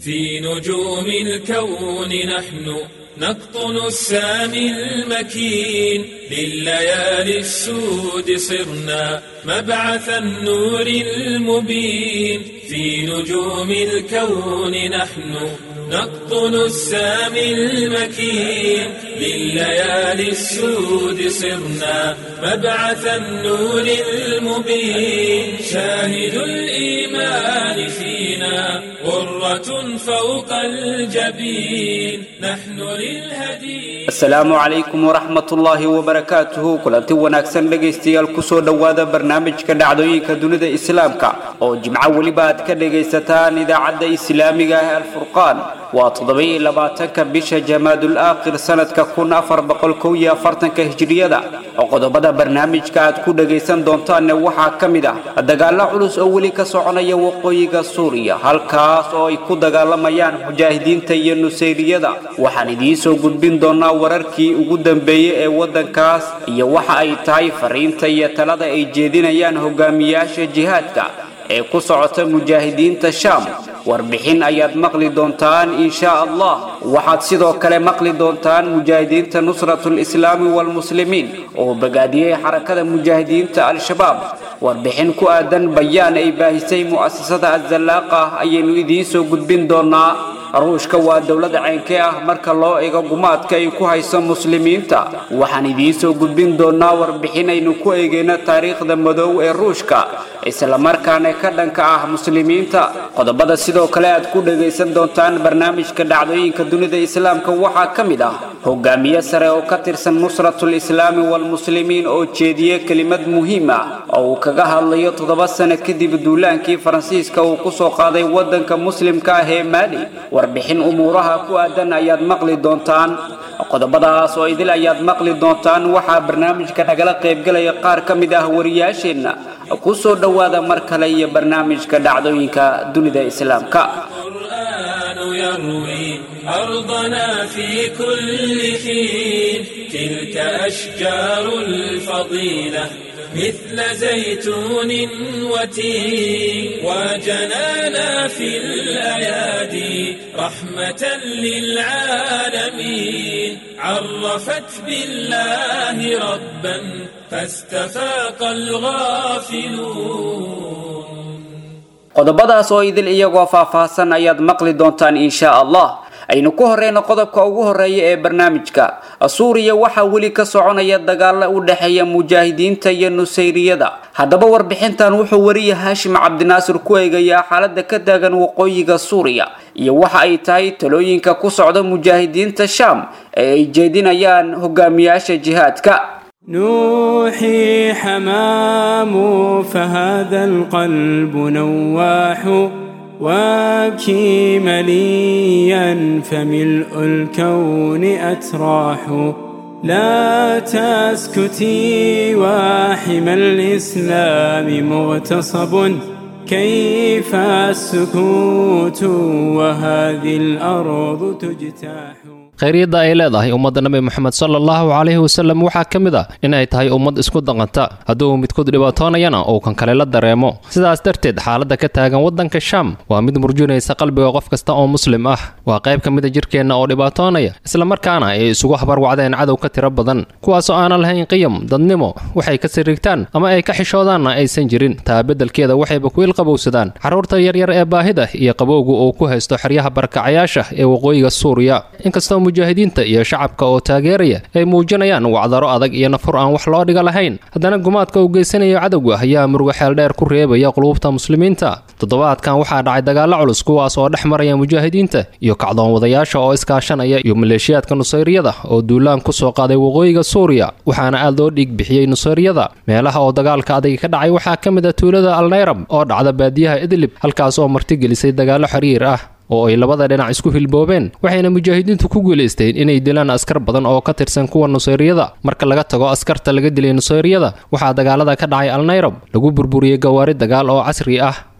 في نجوم الكون نحن نقطن السامي المكين لليالي السود صرنا مبعث النور المبين في نجوم الكون نحن نقطن السامي المكين لليالي السود صرنا مبعث النور المبين شاهد الإيمان فينا غرة فوق الجبين نحن للهدي asalaamu calaykum waraxmatullaahi wabarakaatuhu kulanti wanaagsan dhegaystayaal kusoo dhowaada barnaamijka dhacdooyinka dunida islaamka oo jimco weliba aad ka dhegaysataan idaacadda islaamiga ah alfurqaan waa toddoba-iyo labaatanka bisha jamaadul aakhir sanadka kun afar boqol kow iyo afartanka hijriyada oo qodobada barnaamijka aad ku dhagaysan doontaanne waxaa ka mid ah dagaalo culus oo weli ka soconaya waqooyiga suuriya halkaas oo ay ku dagaalamayaan mujaahidiinta iyo nusayriyada waxaan idiin soo gudbin doonaa wararkii ugu dambeeyey ee waddankaas iyo waxa ay tahay fariinta iyo talada ay jeedinayaan hogaamiyaasha jihaadka ee ku socota mujaahidiinta shaam warbixin ayaad maqli doontaan inshaa allah waxaad sidoo kale maqli doontaan mujaahidiinta nusratul islaami waalmuslimiin oo bagaadiyey xarakada mujaahidiinta al-shabaab warbixin ku aadan bayaan ay baahisay mu'asasada azallaaqa ayaynu idiin soo gudbin doonaa ruushka waa dowlad ceynkee ah marka loo eego gumaadka ay ku hayso muslimiinta waxaan idiin soo gudbin doonaa warbixin aynu ku eegeyno taariikhda madow ee ruushka islamarkaana ka dhanka ah muslimiinta qodobada sidoo kale aad ku dhagaysan doontaan barnaamijka dhacdooyinka dunida islaamka waxaa ka mid ah hogaamiye sare oo ka tirsan nusratul islaami waalmuslimiin oo jeediye kelimad muhiim ah oo uu kaga hadlayo toddoba sano kadib duulaankii faransiiska uu kusoo qaaday waddanka muslimka ah ee maali warbixin umuuraha ku aadan ayaad maqli doontaan qodobadaas oo idil ayaad maqli doontaan waxaa barnaamijka nagala qaybgalaya qaar ka mid ah wariyaasheenna ku soo dhowaada mar kale iyo barnaamijka dhacdooyinka dunida islaamka القرآن يروي أرضنا في كل حين تلك أشجار الفضيلة مثل زيتون وتين وجنانا في الأيادي رحمة للعالمين عرفت بالله ربا فاستفاق الغافلون qodobadaas oo idil iyagoo faahfaahsan ayaad maqli doontaan inshaa allah aynu ku horeyno qodobka ugu horeeya ee barnaamijka suuriya waxaa weli ka soconaya dagaalo u dhexeeya mujaahidiinta iyo nusayriyada haddaba warbixintan wuxuu wariya haashim cabdinaasir ku eegayaa xaalada ka taagan waqooyiga suuriya iyo waxa ay tahay talooyinka ku socda mujaahidiinta shaam ee ay jeedinayaan hogaamiyaasha jihaadka نوحي حمام فهذا القلب نواح وابكي مليا فملء الكون أتراح لا تسكتي واحم الإسلام مغتصب كيف السكوت وهذه الأرض تجتاح khayryadda ay leedahay ummadda nabi moxamed sala allahu calayhi wasalem waxaa ka mid ah inay tahay ummad isku daqanta hadduu midkood dhibaatoonayana uu kan kale la dareemo sidaas darteed xaaladda ka taagan waddanka shaam waa mid murjinaysa qalbiga qof kasta oo muslim ah waa qayb ka mid a jirkeenna oo dhibaatoonaya islamarkaana ay isugu habarwacdeen cadow ka tiro badan kuwaasoo aanan lahayn qiyam dadnimo waxay ka sirigtaan ama ay ka xishoodaanna aysan jirin taa beddelkeeda waxayba ku ilqabowsadaan carruurta yaryar ee baahida iyo qabowga uu ku haysto xeryaha barakacayaasha ee waqooyiga suuriya inkastoo mujaahidiinta iyo shacabka oo taageeraya ay muujinayaan wacdaro adag iyo nafur aan wax loo dhiga lahayn haddana gumaadka uu geysanayo cadowga ayaa murugo xeeldheer ku reebaya quluubta muslimiinta toddobaadkan waxaa dhacay dagaallo culus kuwaas oo dhex maraya mujaahidiinta iyo kacdoon wadayaasha oo iskaashanaya iyo maleeshiyaadka nusayriyada oo duulaan ku soo qaaday waqooyiga suuriya waxaana aad loo dhiig bixiyey nusayriyada meelaha oo dagaalka adag ka dhacay waxaa ka mid ah tuulada alnayrab oo dhacda baadiyaha idlib halkaas oo martigelisay dagaallo xiriir ah oo ay labada dhinac isku hilboobeen waxayna mujaahidiintu ku guulaysteen inay dilaan askar badan oo ka tirsan kuwa nusayriyada marka laga tago askarta laga dilay nusayriyada waxaa dagaalada ka dhacay alnayrab lagu burburiyey gawaari dagaal oo casri ah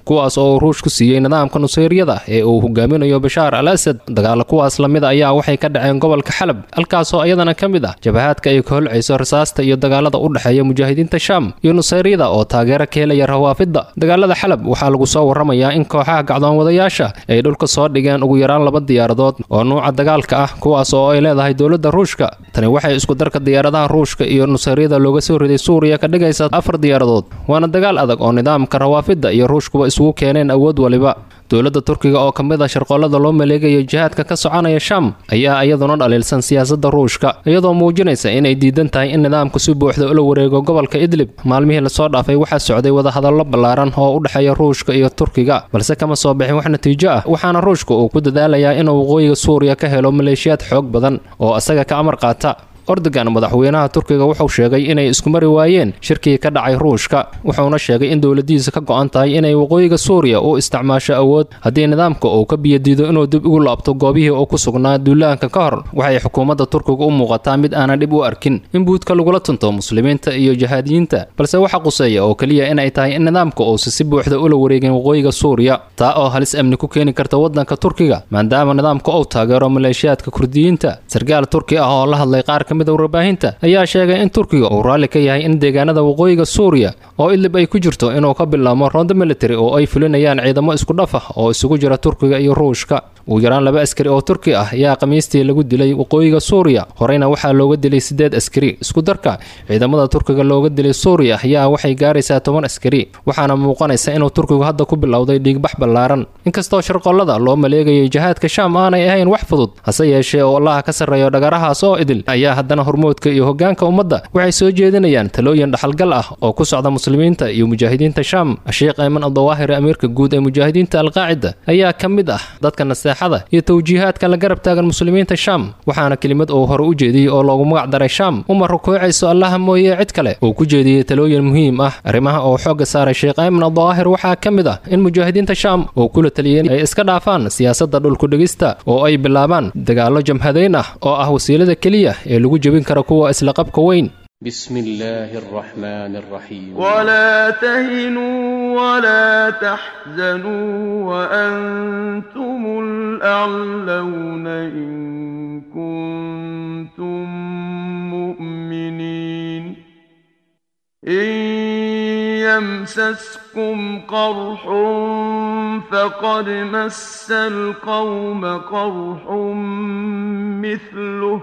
kuwaas oo uu ruush ku siiyey nidaamka nusayryada ee uu hogaaminayo bashaar al asad dagaala kuwaas lamid ayaa waxay ka dhaceen gobolka xalab halkaasoo iyadana ka mid ah jabahaadka ay ka holcayso rasaasta iyo dagaalada u dhexeeya mujaahidiinta shaam iyo nusayryada oo taageero ka helaya rawaafidda dagaalada xalab waxaa lagu soo warramayaa in kooxaha gacdoonwadayaasha ay dhulka soo dhigeen ugu yaraan laba diyaaradood oo nuuca dagaalka ah kuwaas oo ay leedahay dowladda ruushka tani waxay isku darka diyaaradaha ruushka iyo nusayryada looga soo riday suuriya ka dhigaysa afar diyaaradood waana dagaal adag oo nidaamka rawaafidda iyo ruushkuba isugu keeneen awood waliba dowladda turkiga oo ka mid a sharqollada loo maleegayo jihaadka ka soconaya shaam ayaa iyaduna dhaliilsan siyaasadda ruushka iyadoo muujinaysa inay diidan tahay in nidaamku si buuxda ula wareego gobolka idlib maalmihii lasoo dhaafay waxaa socday wadahadallo ballaaran oo u dhexeeya ruushka iyo turkiga balse kama soo bixin wax natiijo ah waxaana ruushka uu ku dadaalayaa inuu waqooyiga suuriya ka helo maleeshiyaad xoog badan oo isaga ka amar qaata ordogan madaxweynaha turkiga wuxuu sheegay inay isku mari waayeen shirkii ka dhacay ruushka wuxuuna sheegay in dowladiisa ka go-an tahay inay waqooyiga suuriya u isticmaasho awood haddii nidaamka uu ka biyadiido inuu dib ugu laabto goobihii uu ku sugnaa duulaanka ka hor waxay xukuumadda turkiga u muuqataa mid aanan dhib u arkin in buudka lagula tunto muslimiinta iyo jahaadiyiinta balse waxa quseeya oo keliya inay tahay in nidaamka uusa si buuxda ula wareegin waqooyiga suuriya taa oo halis amni ku keeni karta waddanka turkiga maadaama nidaamka uu taageero maleeshiyaadka kurdiyiinta sarkaal turki ah oo la hadlay qaar mid warbaahinta ayaa sheegay in turkiga uu raalli ka yahay in deegaanada waqooyiga suuriya oo idlib ay ku jirto inuu ka bilaabo rondo military oo ay fulinayaan ciidamo isku dhaf ah oo isugu jira turkiga iyo ruushka ugu yaraan laba askari oo turki ah ayaa khamiistii lagu dilay waqooyiga suuriya horeyna waxaa looga dilay sideed askari isku darka ciidamada turkiga looga dilay suuriya ayaa waxay gaaraysaa toban askari waxaana muuqanaysa inuu turkigu hadda ku bilowday dhiigbax ballaaran inkastoo sharqollada loo maleegayay jihaadka shaam aanay ahayn wax fudud hase yeeshee oo allaha ka sarreeyo dhagarahaas oo idil ayaa haddana hormoodka iyo hoggaanka ummadda waxay soo jeedinayaan talooyin dhaxalgal ah oo ku socda muslimiinta iyo mujaahidiinta shaam sheekh ayman aldawaahiri amiirka guud ee mujaahidiinta alqaacida ayaa ka mid ah dadka naseexada iyo tawjiihaadka la garab taagan muslimiinta shaam waxaana kelimad uu hore u jeediyey oo loogu magac daray shaam uma rukuucayso allaha mooye cid kale uu ku jeediyey talooyin muhiim ah arrimaha oo xoogga saaray sheekh ayman aldawaahir waxaa ka mid ah in mujaahidiinta shaam uu kula taliyey ay iska dhaafaan siyaasadda dhulkudhigista oo ay bilaabaan dagaallo jamhadayn ah oo ah wasiilada keliya ee lagu jebin kara kuwa isla qabka weyn بسم الله الرحمن الرحيم ولا تهنوا ولا تحزنوا وأنتم الأعلون إن كنتم مؤمنين إن يمسسكم قرح فقد مس القوم قرح مثله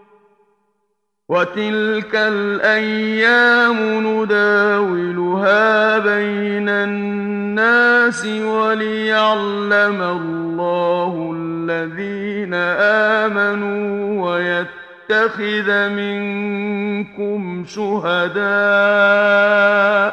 وتلك الأيام نداولها بين الناس وليعلم الله الذين آمنوا ويتخذ منكم شهداء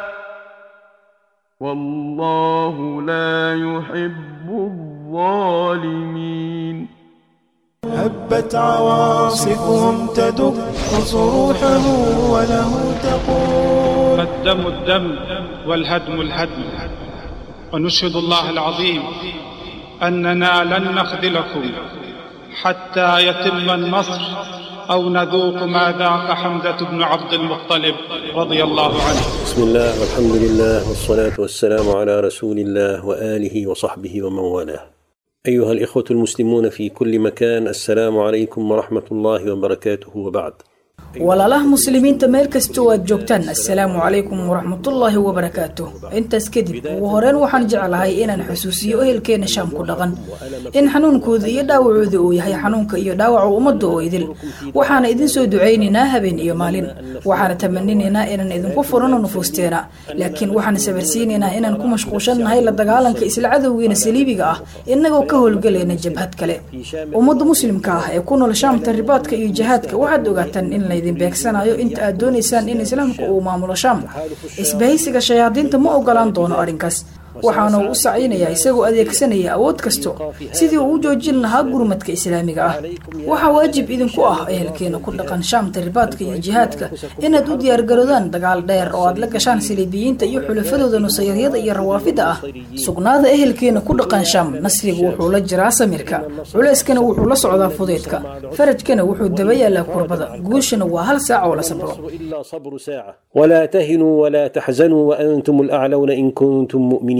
والله لا يحب الظالمين هبت عواصفهم تدق صروحه وله تقول الدم الدم والهدم الهدم ونشهد الله العظيم أننا لن نخذلكم حتى يتم النصر أو نذوق ما ذاق حمزة بن عبد المطلب رضي الله عنه بسم الله والحمد لله والصلاة والسلام على رسول الله وآله وصحبه ومن والاه أيها الإخوة المسلمون في كل مكان السلام عليكم ورحمة الله وبركاته وبعد walaalaha muslimiinta meel kasta oo aad joogtaan assalaamu calaykum waraxmatullaahi wabarakaatuh intaas kadib ugu horeen waxaan jeclahay inaan xusuusiyo ehelkeena shaam ku dhaqan in xanuunkooda iyo dhaawacooda uu yahay xanuunka iyo dhaawaca ummadda oo idil waxaana idin soo ducaynaynaa habeen iyo maalin waxaana tamaninaynaa inaan idinku furano nufuusteena laakiin waxaan sabarsiinaynaa inaan ku mashquulshannahay la dagaalanka isla cadowgeena saliibiga ah inagoo ka howlgalayna jabhad kale ummadda muslimka ah ee ku nool shaamta ribaadka iyo jihaadka waxaad ogaataan in laydin beegsanayo inta aad doonaysaan in islaamka uu maamulo shaam isbahaysiga shayaadiinta ma ogolaan doono arrinkaas waxaana uu u sacaynayaa isagoo adeegsanaya awood kasto sidii uu u joojin lahaa gurmadka islaamiga ah waxaa waajib idinku ah ehelkeena ku dhaqan shaamta ribaadka iyo jihaadka inaad u diyaargaroodaan dagaal dheer oo aad la gashaan saliibiyiinta iyo xulafadooda nusayaryada iyo rawaafida ah sugnaada ehelkeena ku dhaqan shaam nasrigu wuxuu la jiraa samirka culeyskana wuxuu la socdaa fudeydka farajkana wuxuu daba yaalaa kurbada guushana waa hal saac oo la sabro ولا تهنوا ولا تحزنوا وأنتم الأعلون إن كنتم مؤمنين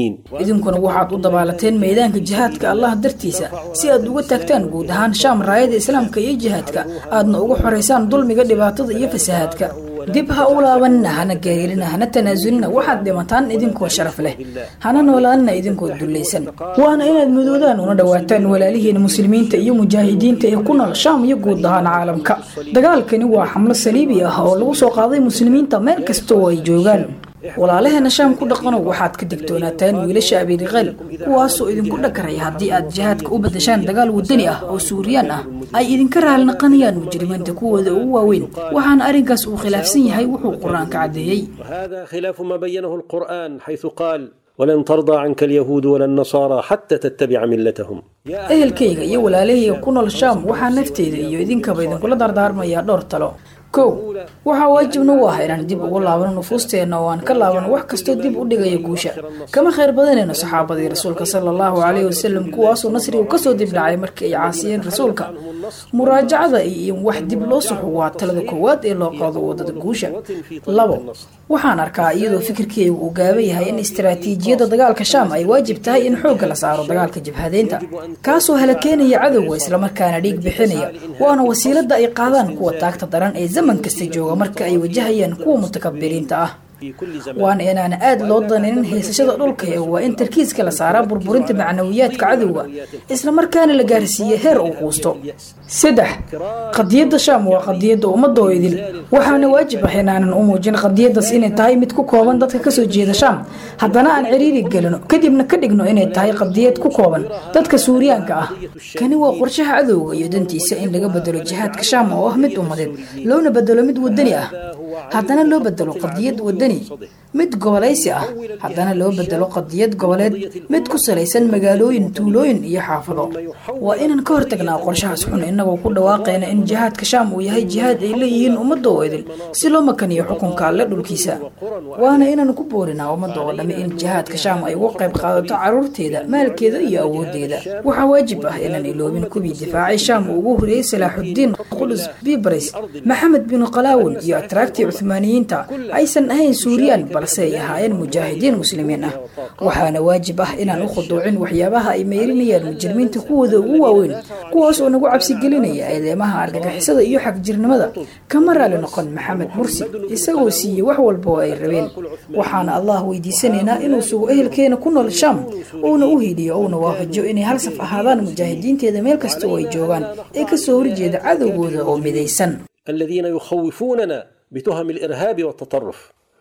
المسلمين idinkuna waxaad u dabaalateen meedaanka jihaadka allah dartiisa si aad uga taagtaan guud ahaan shaam raayada islaamka iyo jihaadka aadna uga xoraysaan dulmiga dhibaatada iyo fasahaadka dib ha u laabanina hana geerilina hana tanaasulina waxaad dhimataan idinkoo sharaf leh hana noolaanina idinkoo dullaysan waana inaad mudoodaan una dhawaataan walaalihiina muslimiinta iyo mujaahidiinta ee ku nool shaam iyo guud ahaan caalamka dagaalkani waa xamlo saliibi ah oo lagu soo qaaday muslimiinta meel kasta oo ay joogaan walaalaheena shaam ku dhaqanow waxaad ka digtoonaataan wiilasha abiiriqeel kuwaasoo idinku dhagaraya haddii aad jihaadka u badashaan dagaal wadani ah oo suuriyaan ah ay idinka raalnaqanayaan mujrimiinta kuwooda ugu waaweyn waxaana arrinkaas uu khilaafsan yahay wuxuu qur-aanka caddeeyey وهذا خلاف ما بينه القرآن حيث قال ولن ترضى عنك اليهود ولا النصارى حتى تتبع ملتهم ehelkayga iyo walaalahayga ku nool shaam waxaa nafteyda iyo idinkaba idinkula dardaarmayaa dhowr talo kow waxaa waajib nagu ah inaan dib ugu laabano nufuusteenna oo aan ka laabano wax kastoo dib u dhigaya guusha kama khayr badanayno saxaabadii rasuulka sala allahu caleyhi wasalam kuwaasoo nasrigu kasoo dib dhacay markii ay caasiyeen rasuulka muraajacada iyo in wax dib loo suxo waa talada koowaad ee loo qaado wadada guusha labo waxaan arkaa iyadoo fikirkeygu uu gaaban yahay in istaraatiijiyadda dagaalka shaam ay waajib tahay in xoogga la saaro dagaalka jabhadeynta kaasoo halakeenaya cadowga islamarkaana dhiig bixinaya waana wasiilada ay qaadaan kuwa taagta daran ee zaman kasta jooga marka ay wajahayaan kuwa mutakabiriinta ah waana inaan aad loo danaynin haysashada dhulka ee waa in tarkiiska la saaraa burburinta macnawiyaadka cadowga islamarkaana la gaarsiiye heer uu quusto saddex qadiyadda shaam waa qadiyadda ummadoo idil waxaana waajib ah inaanan u muujin qadiyadaas inay tahay mid ku kooban dadka kasoo jeeda shaam haddana aan ciriiri gelino kadibna ka dhigno inay tahay qadiyad ku kooban dadka suuriyaanka ah kani waa qorshaha cadowga iyo dantiisa in laga bedelo jihaadka shaam oo ah mid ummadeed loona bedelo mid wadani ah haddana loo bedelo qadiyad wadani mid gobolaysi ah haddana loo bedelo qadiyad goboleed mid ku salaysan magaalooyin tuulooyin iyo xaafado waa inaan ka hortagnaa qorshahaas xun inagoo ku dhawaaqayna in jihaadka shaam uu yahay jihaad ay leeyihiin ummadda oo idil si loo makaniyo xukunka alle dhulkiisa waana inaan ku boorinaa ummadda oo dhamme in jihaadka shaam ay uga qayb qaadato caruurteeda maalkeeda iyo awoodeeda waxaa waajib ah inaan iloobin kuwii difaacay shaam uu ugu horeeyey salaaxuddiin qudus bibris maxamed bin qalaawun iyo atraagtii cuhmaaniyiinta aysan ahayn suuriyaan balse ay ahaayeen mujaahidiin muslimiin ah waxaana waajib ah inaan u khuduucin waxyaabaha ay meyrinayaan mujrimiinta kuwooda ugu waaweyn kuwaas oo nagu cabsigelinaya eedeemaha argagixisada iyo xagjirnimada kama raali noqon maxamed mursi isagoo siiyey wax walba oo ay rabeen waxaana allah weydiisanaynaa inuu sugo ehelkeena ku nool shaam uuna u hiiliyo uuna waafajiyo inay hal saf ahaadaan mujaahidiinteeda meel kasta oo ay joogaan ee kasoo horjeeda cadowgooda oo midaysan الذين يخوفوننا بتهم الارهاب والتطرف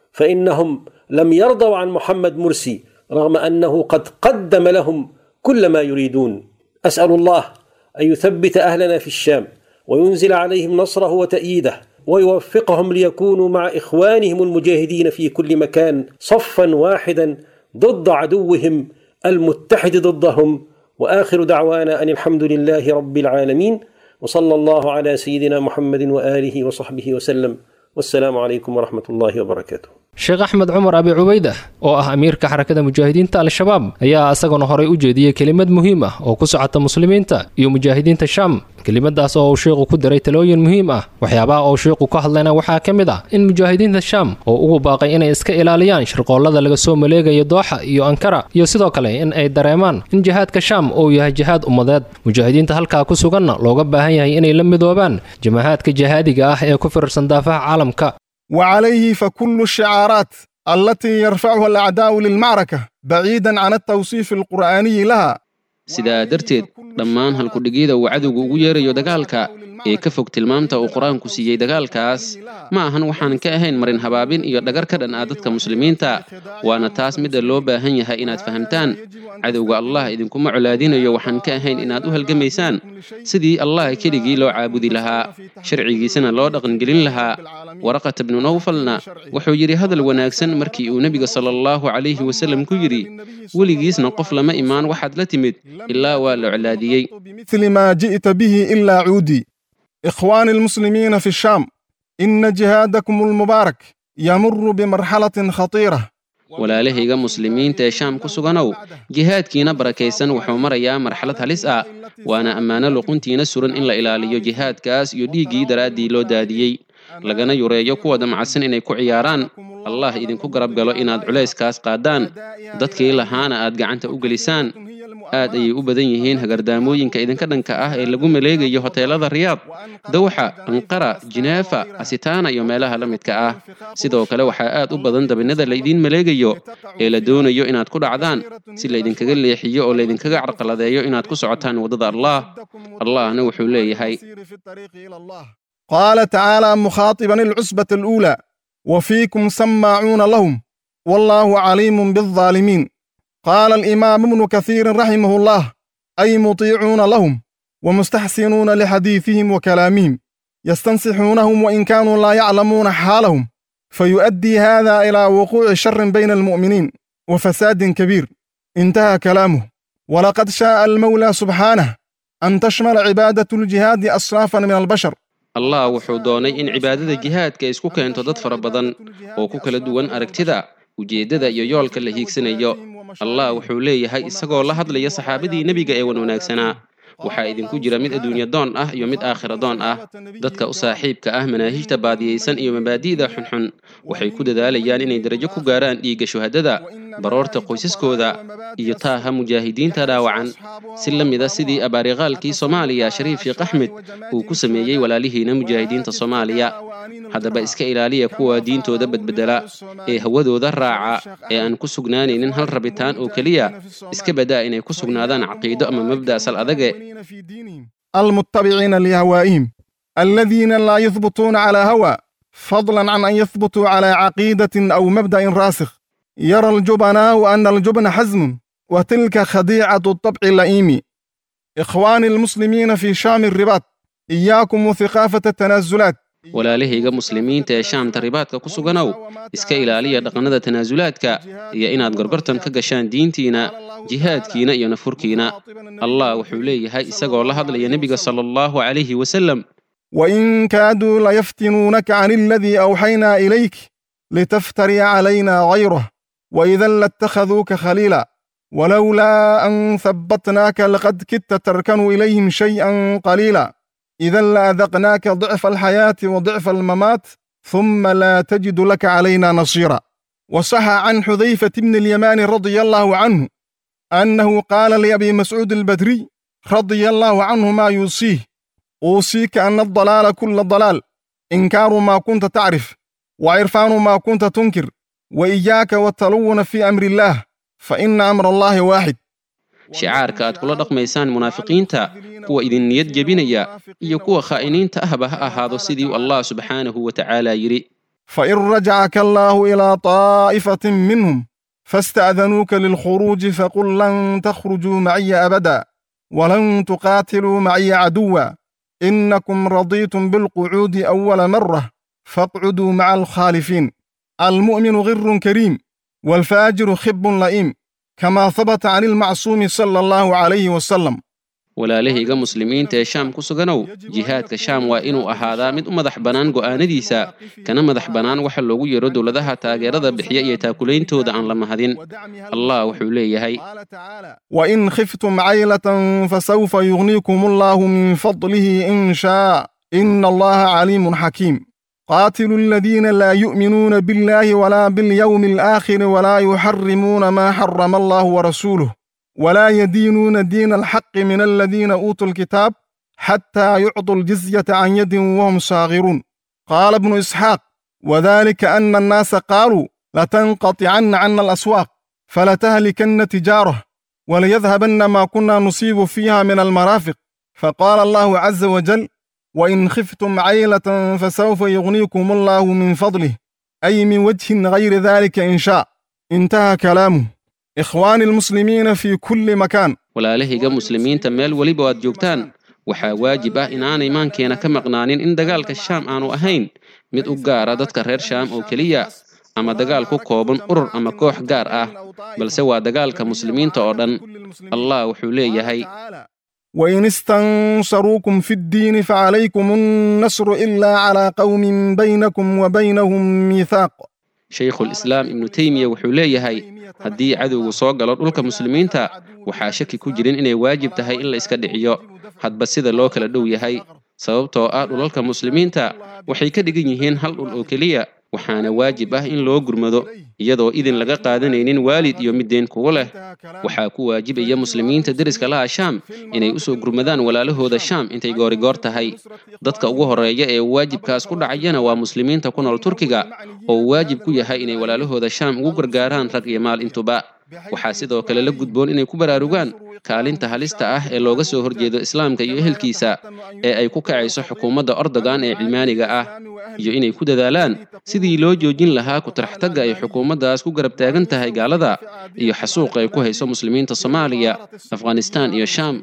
فانهم لم يرضوا عن محمد مرسي رغم انه قد قدم لهم كل ما يريدون اسال الله ان يثبت اهلنا في الشام وينزل عليهم نصره وتاييده ويوفقهم ليكونوا مع اخوانهم المجاهدين في كل مكان صفا واحدا ضد عدوهم المتحد ضدهم واخر دعوانا ان الحمد لله رب العالمين وصلى الله على سيدنا محمد واله وصحبه وسلم والسلام عليكم ورحمه الله وبركاته sheekh axmed cumar abi cubayda oo ah amiirka xarakada mujaahidiinta al-shabaab ayaa isaguna horay u jeediyey kelimad muhiim ah oo ku socota muslimiinta iyo mujaahidiinta shaam kelimadaas oo uu sheikhu ku diray talooyin muhiim ah waxyaabaha uu sheikhu ka hadlayna waxaa ka mid ah in mujaahidiinta shaam oo ugu baaqay inay iska ilaaliyaan shirqoollada laga soo maleegayo dooxa iyo ankara iyo sidoo kale in ay dareemaan in jihaadka shaam uu yahay jihaad ummadeed mujaahidiinta halkaa ku suganna looga baahan yahay inay la midoobaan jamahaadka jihaadiga ah ee ku firarsan daafaha caalamka وعليه فكل الشعارات التي يرفعها الأعداء للمعركة بعيدا عن التوصيف القرآني لها sidaa darteed dhammaan halkudhigyada uu cadowga ugu yeerayo dagaalka ee ka fog tilmaamta uu qur-aanku siiyey dagaalkaas ma ahan waxaan ka ahayn marin habaabin iyo dhagar ka dhan ah dadka muslimiinta waana taas midda loo baahan yahay inaad fahamtaan cadowga allah idinkuma colaadinayo waxaan ka ahayn inaad u halgamaysaan sidii allah keligii loo caabudi lahaa sharcigiisana loo dhaqangelin lahaa waraqata bnu nawfalna wuxuu yidhi hadal wanaagsan markii uu nebiga sala allahu calayhi wasallam ku yidhi weligiisna qof lama imaan waxaad la timid ilaa waa la colaadiyey مثل ما جئت به إلا عودي إخواني المسلمين في الشام إن جهادكم المبارك يمر بمرحلة خطيرة walaalahayga muslimiinta ee shaam ku suganow jihaadkiina barakaysan wuxuu marayaa marxalad halis ah waana ammaano luquntiina suran in la ilaaliyo jihaadkaas iyo dhiiggii daraaddii loo daadiyey lagana yureeyo kuwa damacsan inay ku ciyaaraan allah idinku garab galo inaad culayskaas qaadaan dadkii lahaana aad gacanta u gelisaan aad ayay u badan yihiin hagardaamooyinka idinka dhanka ah ee lagu maleegayo hoteelada riyaad dawxa anqara jineefa asitaana iyo meelaha la midka ah sidoo kale waxaa aad u badan dabinada laydiin maleegayo ee la doonayo inaad ku dhacdaan si laydinkaga leexiyo oo laydinkaga carqaladeeyo inaad ku socotaan waddada allah allahna wuxuu leeyahay قال تعالى مخاطبا العصبة الأولى وفيكم سماعون لهم والله عليم بالظالمين قال الإمام ابن كثير رحمه الله أي مطيعون لهم ومستحسنون لحديثهم وكلامهم يستنصحونهم وإن كانوا لا يعلمون حالهم فيؤدي هذا إلى وقوع شر بين المؤمنين وفساد كبير انتهى كلامه ولقد شاء المولى سبحانه أن تشمل عبادة الجهاد أصنافا من البشر allah wuxuu doonay in cibaadada jihaadka ay isku keento dad fara badan oo ku kala duwan aragtida ujeeddada iyo yoolka la hiigsanayo allah wuxuu leeyahay isagoo la hadlaya saxaabadii nebiga ee wan wanaagsanaa waxaa idinku jira mid adduunya doon ah iyo mid aakhira doon ah dadka u saaxiibka ah manaahijta baadiyeysan iyo mabaadi'da xunxun waxay ku dadaalayaan inay darajo ku gaaraan dhiigga shuhadada baroorta qoysaskooda iyo taaha mujaahidiinta dhaawacan si la mida sidii abaariqaalkii soomaaliya shariif sheekh axmed uu ku sameeyey walaalihiina mujaahidiinta soomaaliya haddaba iska ilaaliya kuwa diintooda badbedela ee hawadooda raaca ee aan ku sugnaanaynin hal rabitaan oo keliya iska badaa inay ku sugnaadaan caqiido ama mabda' sal adage المتبعين لهوائهم الذين لا يثبتون على هوى فضلا عن أن يثبتوا على عقيدة أو مبدأ راسخ يرى الجبناء أن الجبن حزم وتلك خديعة الطبع اللئيم إخوان المسلمين في شام الرباط إياكم وثقافة التنازلات walaalahayga muslimiinta ee shaamta ribaadka ku suganow iska ilaaliya dhaqannada tanaasulaadka iyo inaad gorgortan ka gashaan diintiina jihaadkiina iyo nafurkiina allah wuxuu leeyahay isagoo la hadlaya nebiga sala allahu calayhi wasalam وإن كادوا ليفتنونك عن الذي أوحينا إليك لتفتري علينا غيره وإذا لاتخذوك خليلا ولولا أن ثبتناك لقد كدت تركن إليهم شيئا قليلا إذا لأذقناك ضعف الحياة وضعف الممات ثم لا تجد لك علينا نصيرا وصح عن حذيفة بن اليمان رضي الله عنه أنه قال لأبي مسعود البدري رضي الله عنه ما يوصيه أوصيك أن الضلال كل ضلال إنكار ما كنت تعرف وعرفان ما كنت تنكر وإياك والتلون في أمر الله فإن أمر الله واحد shicaarka aad kula dhaqmaysaan munaafiqiinta kuwa idin niyad jebinaya iyo kuwa khaa'iniinta ahba ha ahaado sidii allah subxaanahu wa tacaala yidhi فإن رجعك الله إلى طائفة منهم فاستأذنوك للخروج فقل لن تخرجوا معي أبدا ولن تقاتلوا معي عدوا إنكم رضيتم بالقعود أول مرة فاقعدوا مع الخالفين المؤمن غر كريم والفاجر خب لئيم كما ثبت عن المعصوم صلى الله عليه وسلم walaalahayga muslimiinta ee shaam ku suganow jihaadka shaam waa inuu ahaadaa mid u madax bannaan go'aanadiisa kana madax bannaan waxa loogu yeero dowladaha taageerada bixiya iyo taakulayntoda aan la mahadin allah wuxuu leeyahay وإن خفتم عيلة فسوف يغنيكم الله من فضله إن شاء إن الله عليم حكيم قاتلوا الذين لا يؤمنون بالله ولا باليوم الآخر ولا يحرمون ما حرم الله ورسوله ولا يدينون دين الحق من الذين أوتوا الكتاب حتى يعطوا الجزية عن يد وهم صاغرون قال ابن إسحاق وذلك أن الناس قالوا لتنقطعن عنا الأسواق فلتهلكن تجاره وليذهبن ما كنا نصيب فيها من المرافق فقال الله عز وجل وإن خفتم عيلة فسوف يغنيكم الله من فضله أي من وجه غير ذلك إن شاء انتهى كلامه إخوان المسلمين في كل مكان walaalahayga muslimiinta meel weliba aad joogtaan waxaa waajib ah inaanay maankeena ka maqnaanin in dagaalka shaam aanu ahayn mid u gaara dadka reer shaam oo keliya ama dagaal ku kooban urur ama koox gaar ah balse waa dagaalka muslimiinta oo dhan allah wuxuu leeyahay وإن استنصروكم في الدين فعليكم النصر إلا على قوم بينكم وبينهم ميثاق shaykhulislaam ibnu teymiya wuxuu leeyahay haddii cadowgu soo galo dhulka muslimiinta waxaa shaki ku jirin inay waajib tahay in la iska dhiciyo hadba sida loo kala dhow yahay sababtoo ah dhulalka muslimiinta waxay ka dhigan yihiin hal dhul oo keliya waxaana waajib ah in loo gurmado iyadoo idin laga qaadanaynin waalid iyo middeen kugu leh waxaa ku waajibaya muslimiinta deriska laha shaam inay usoo gurmadaan walaalahooda shaam intay goorigoor tahay dadka ugu horreeya ee waajibkaas ku dhacayana waa muslimiinta ku nool turkiga oo waajib ku yahay inay walaalahooda shaam ugu gargaaraan rag iyo maal intuba waxaa sidoo kale la gudboon inay ku baraarugaan kaalinta halista ah ee looga soo horjeedo islaamka iyo ehelkiisa ee ay ku kacayso xukuumadda ordogan ee cilmaaniga ah iyo inay ku dadaalaan sidii loo joojin lahaa ku-taraxtagga ay xukuumaddaas ku garab taagan tahay gaalada iyo xasuuqa ay ku hayso muslimiinta soomaaliya afghanistaan iyo shaam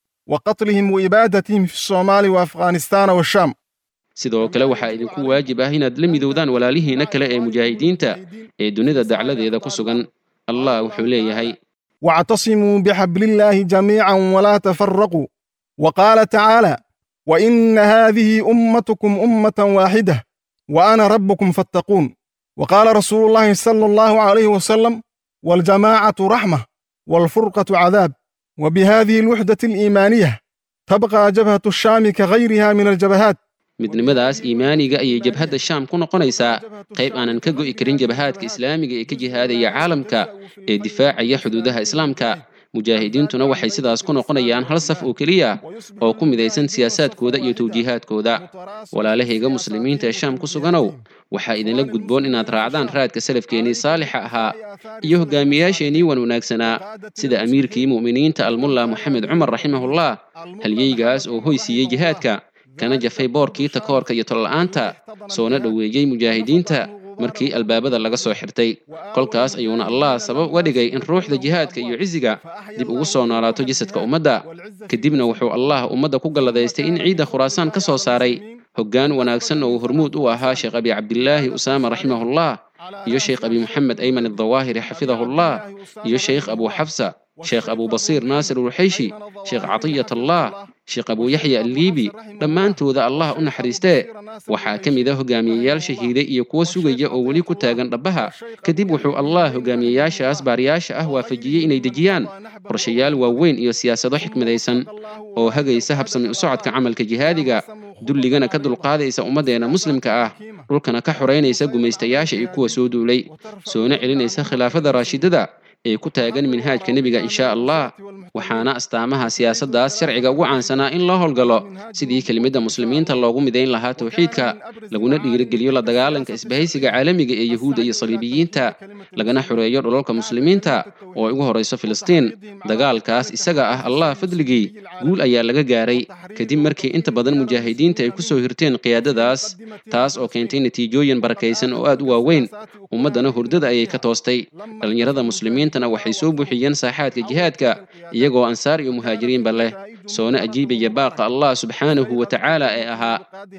وقتلهم وإبادتهم في الصومال وأفغانستان والشام sidoo kale waxaa idinku waajib ah inaad la midowdaan walaalihiina kale ee mujaahidiinta ee dunida dacladeeda ku sugan allah wuxuu leeyahay واعتصموا بحبل الله جميعا ولا تفرقوا وقال تعالى وإن هذه أمتكم أمة واحدة وأنا ربكم فاتقون وقال رسول الله صلى الله عليه وسلم والجماعة رحمة والفرقة عذاب وبهذه الوحدة الإيمانية تبقى جبهة الشام كغيرها من الجبهات midnimadaas iimaaniga ayay jabhadda shaam ku noqonaysaa qayb aanan ka go'i karin jabahaadka islaamiga ee ka jihaadaya caalamka ee difaacaya xuduudaha islaamka mujaahidiintuna waxay sidaas ku noqonayaan hal saf oo keliya oo ku midaysan siyaasaadkooda iyo tawjiihaadkooda walaalahayga muslimiinta ee shaam ku suganow waxaa idinla gudboon inaad raacdaan raadka salafkeennii saalixa ahaa iyo hogaamiyaasheenii wan wanaagsanaa sida amiirkii mu'miniinta almulla moxamed cumar raximahullah halyeygaas oo hoy siiyey jihaadka kana jafay boorkii takoorka iyo tolla'aanta soona dhoweeyey mujaahidiinta markii albaabada laga soo xirtay kolkaas ayuuna allah sabab uga dhigay in ruuxda jihaadka iyo cisiga dib ugu soo noolaato jasadka ummadda kadibna wuxuu allah ummadda ku galladaystay in ciidda khuraasaan ka soo saaray hoggaan wanaagsan oo uu hormuud u ahaa sheekh abi cabdillaahi usaama raximahullah iyo sheekh abi moxamed ayman addawaahiri xafidahullah iyo sheekh abu xafsa sheekh abu basiir naasir ulxayshi sheekh catiyat allah sheekh abu yaxya alliibi dhammaantooda allah u naxariistee waxaa ka mid a hogaamiyeyaal shahiiday iyo kuwo sugaya oo weli ku taagan dhabbaha kadib wuxuu allah hogaamiyeyaashaas baariyaasha ah waafajiyey inay dejiyaan qorshayaal waaweyn iyo siyaasado xikmadaysan oo hagaysa habsami u socodka camalka jihaadiga dulligana ka dulqaadaysa ummaddeena muslimka ah dhulkana ka xoraynaysa gumaystayaasha iyo kuwa soo duulay soona celinaysa khilaafada raashidada ee ku taagan minhaajka nebiga inshaa allah waxaana astaamaha siyaasaddaas sharciga ugu caansanaa in loo howlgalo sidii kelimada muslimiinta loogu midayn lahaa tawxiidka laguna dhiirigeliyo la dagaalanka isbahaysiga caalamiga ee yahuudda iyo saliibiyiinta lagana xoreeyo dhulalka muslimiinta oo ay ugu horayso filistiin dagaalkaas isaga ah allah fadligii guul ayaa laga gaaray kadib markii inta badan mujaahidiinta ay ku soo hirteen qiyaadadaas taas oo keentay natiijooyin barakaysan oo aad u waaweyn ummaddana hurdada ayay ka toostay dhallinyarada muslimiintana waxay soo buuxiyeen saaxaadka jihaadka iyagoo ansaar iyo muhaajiriinba leh soona ajiibaya baaqa allah subxaanahu wa tacaala ee ahaa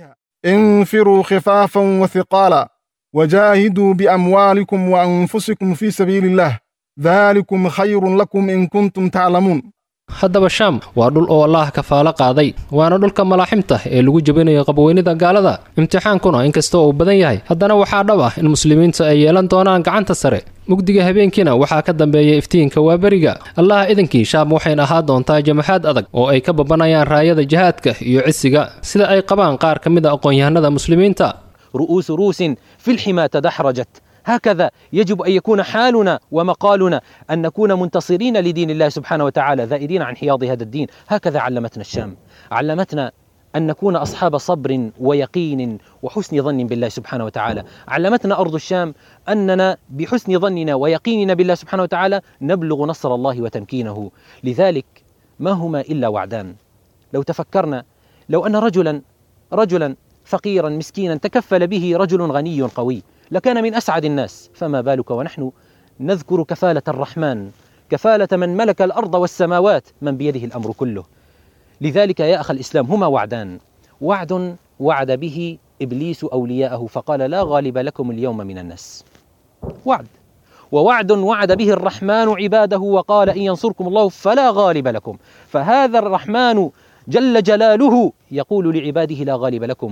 انفروا خفافا وثقالا وجاهدوا بأموالكم وأنفسكم في سبيل الله ذلكم خير لكم إن كنتم تعلمون haddaba shaam waa dhul oo allaah kafaalo qaaday waana dhulka malaaximta ee lagu jebinayo qabweynida gaalada imtixaankuna inkasta uu badan yahay haddana waxaa dhab ah in muslimiintu ay yeelan doonaan gacanta sare mugdiga habeenkiina waxaa ka dambeeya iftiinka waaberiga allah idankii shaam waxayna ahaa doontaa jamaxaad adag oo ay ka babanayaan raayada jihaadka iyo cisiga sida ay qabaan qaar ka mid a aqoon-yahanada muslimiinta رؤوس روس في الحمى تدحرجت هكذا يجب ان يكون حالنا ومقالنا ان نكون منتصرين لدين الله سبحانه وتعالى ذائرين عن حياض هذا الدين هكذا علمتنا الشام علمتنا ان نكون اصحاب صبر ويقين وحسن ظن بالله سبحانه وتعالى علمتنا ارض الشام اننا بحسن ظننا ويقيننا بالله سبحانه وتعالى نبلغ نصر الله وتمكينه لذلك ما هما الا وعدان لو تفكرنا لو ان رجلا رجلا فقيرا مسكينا تكفل به رجل غني قوي لكان من اسعد الناس فما بالك ونحن نذكر كفاله الرحمن كفاله من ملك الارض والسماوات من بيده الامر كله لذلك يا اخ الاسلام هما وعدان وعد وعد به ابليس اولياءه فقال لا غالب لكم اليوم من الناس وعد ووعد وعد به الرحمن عباده وقال ان ينصركم الله فلا غالب لكم فهذا الرحمن جل جلاله يقول لعباده لا غالب لكم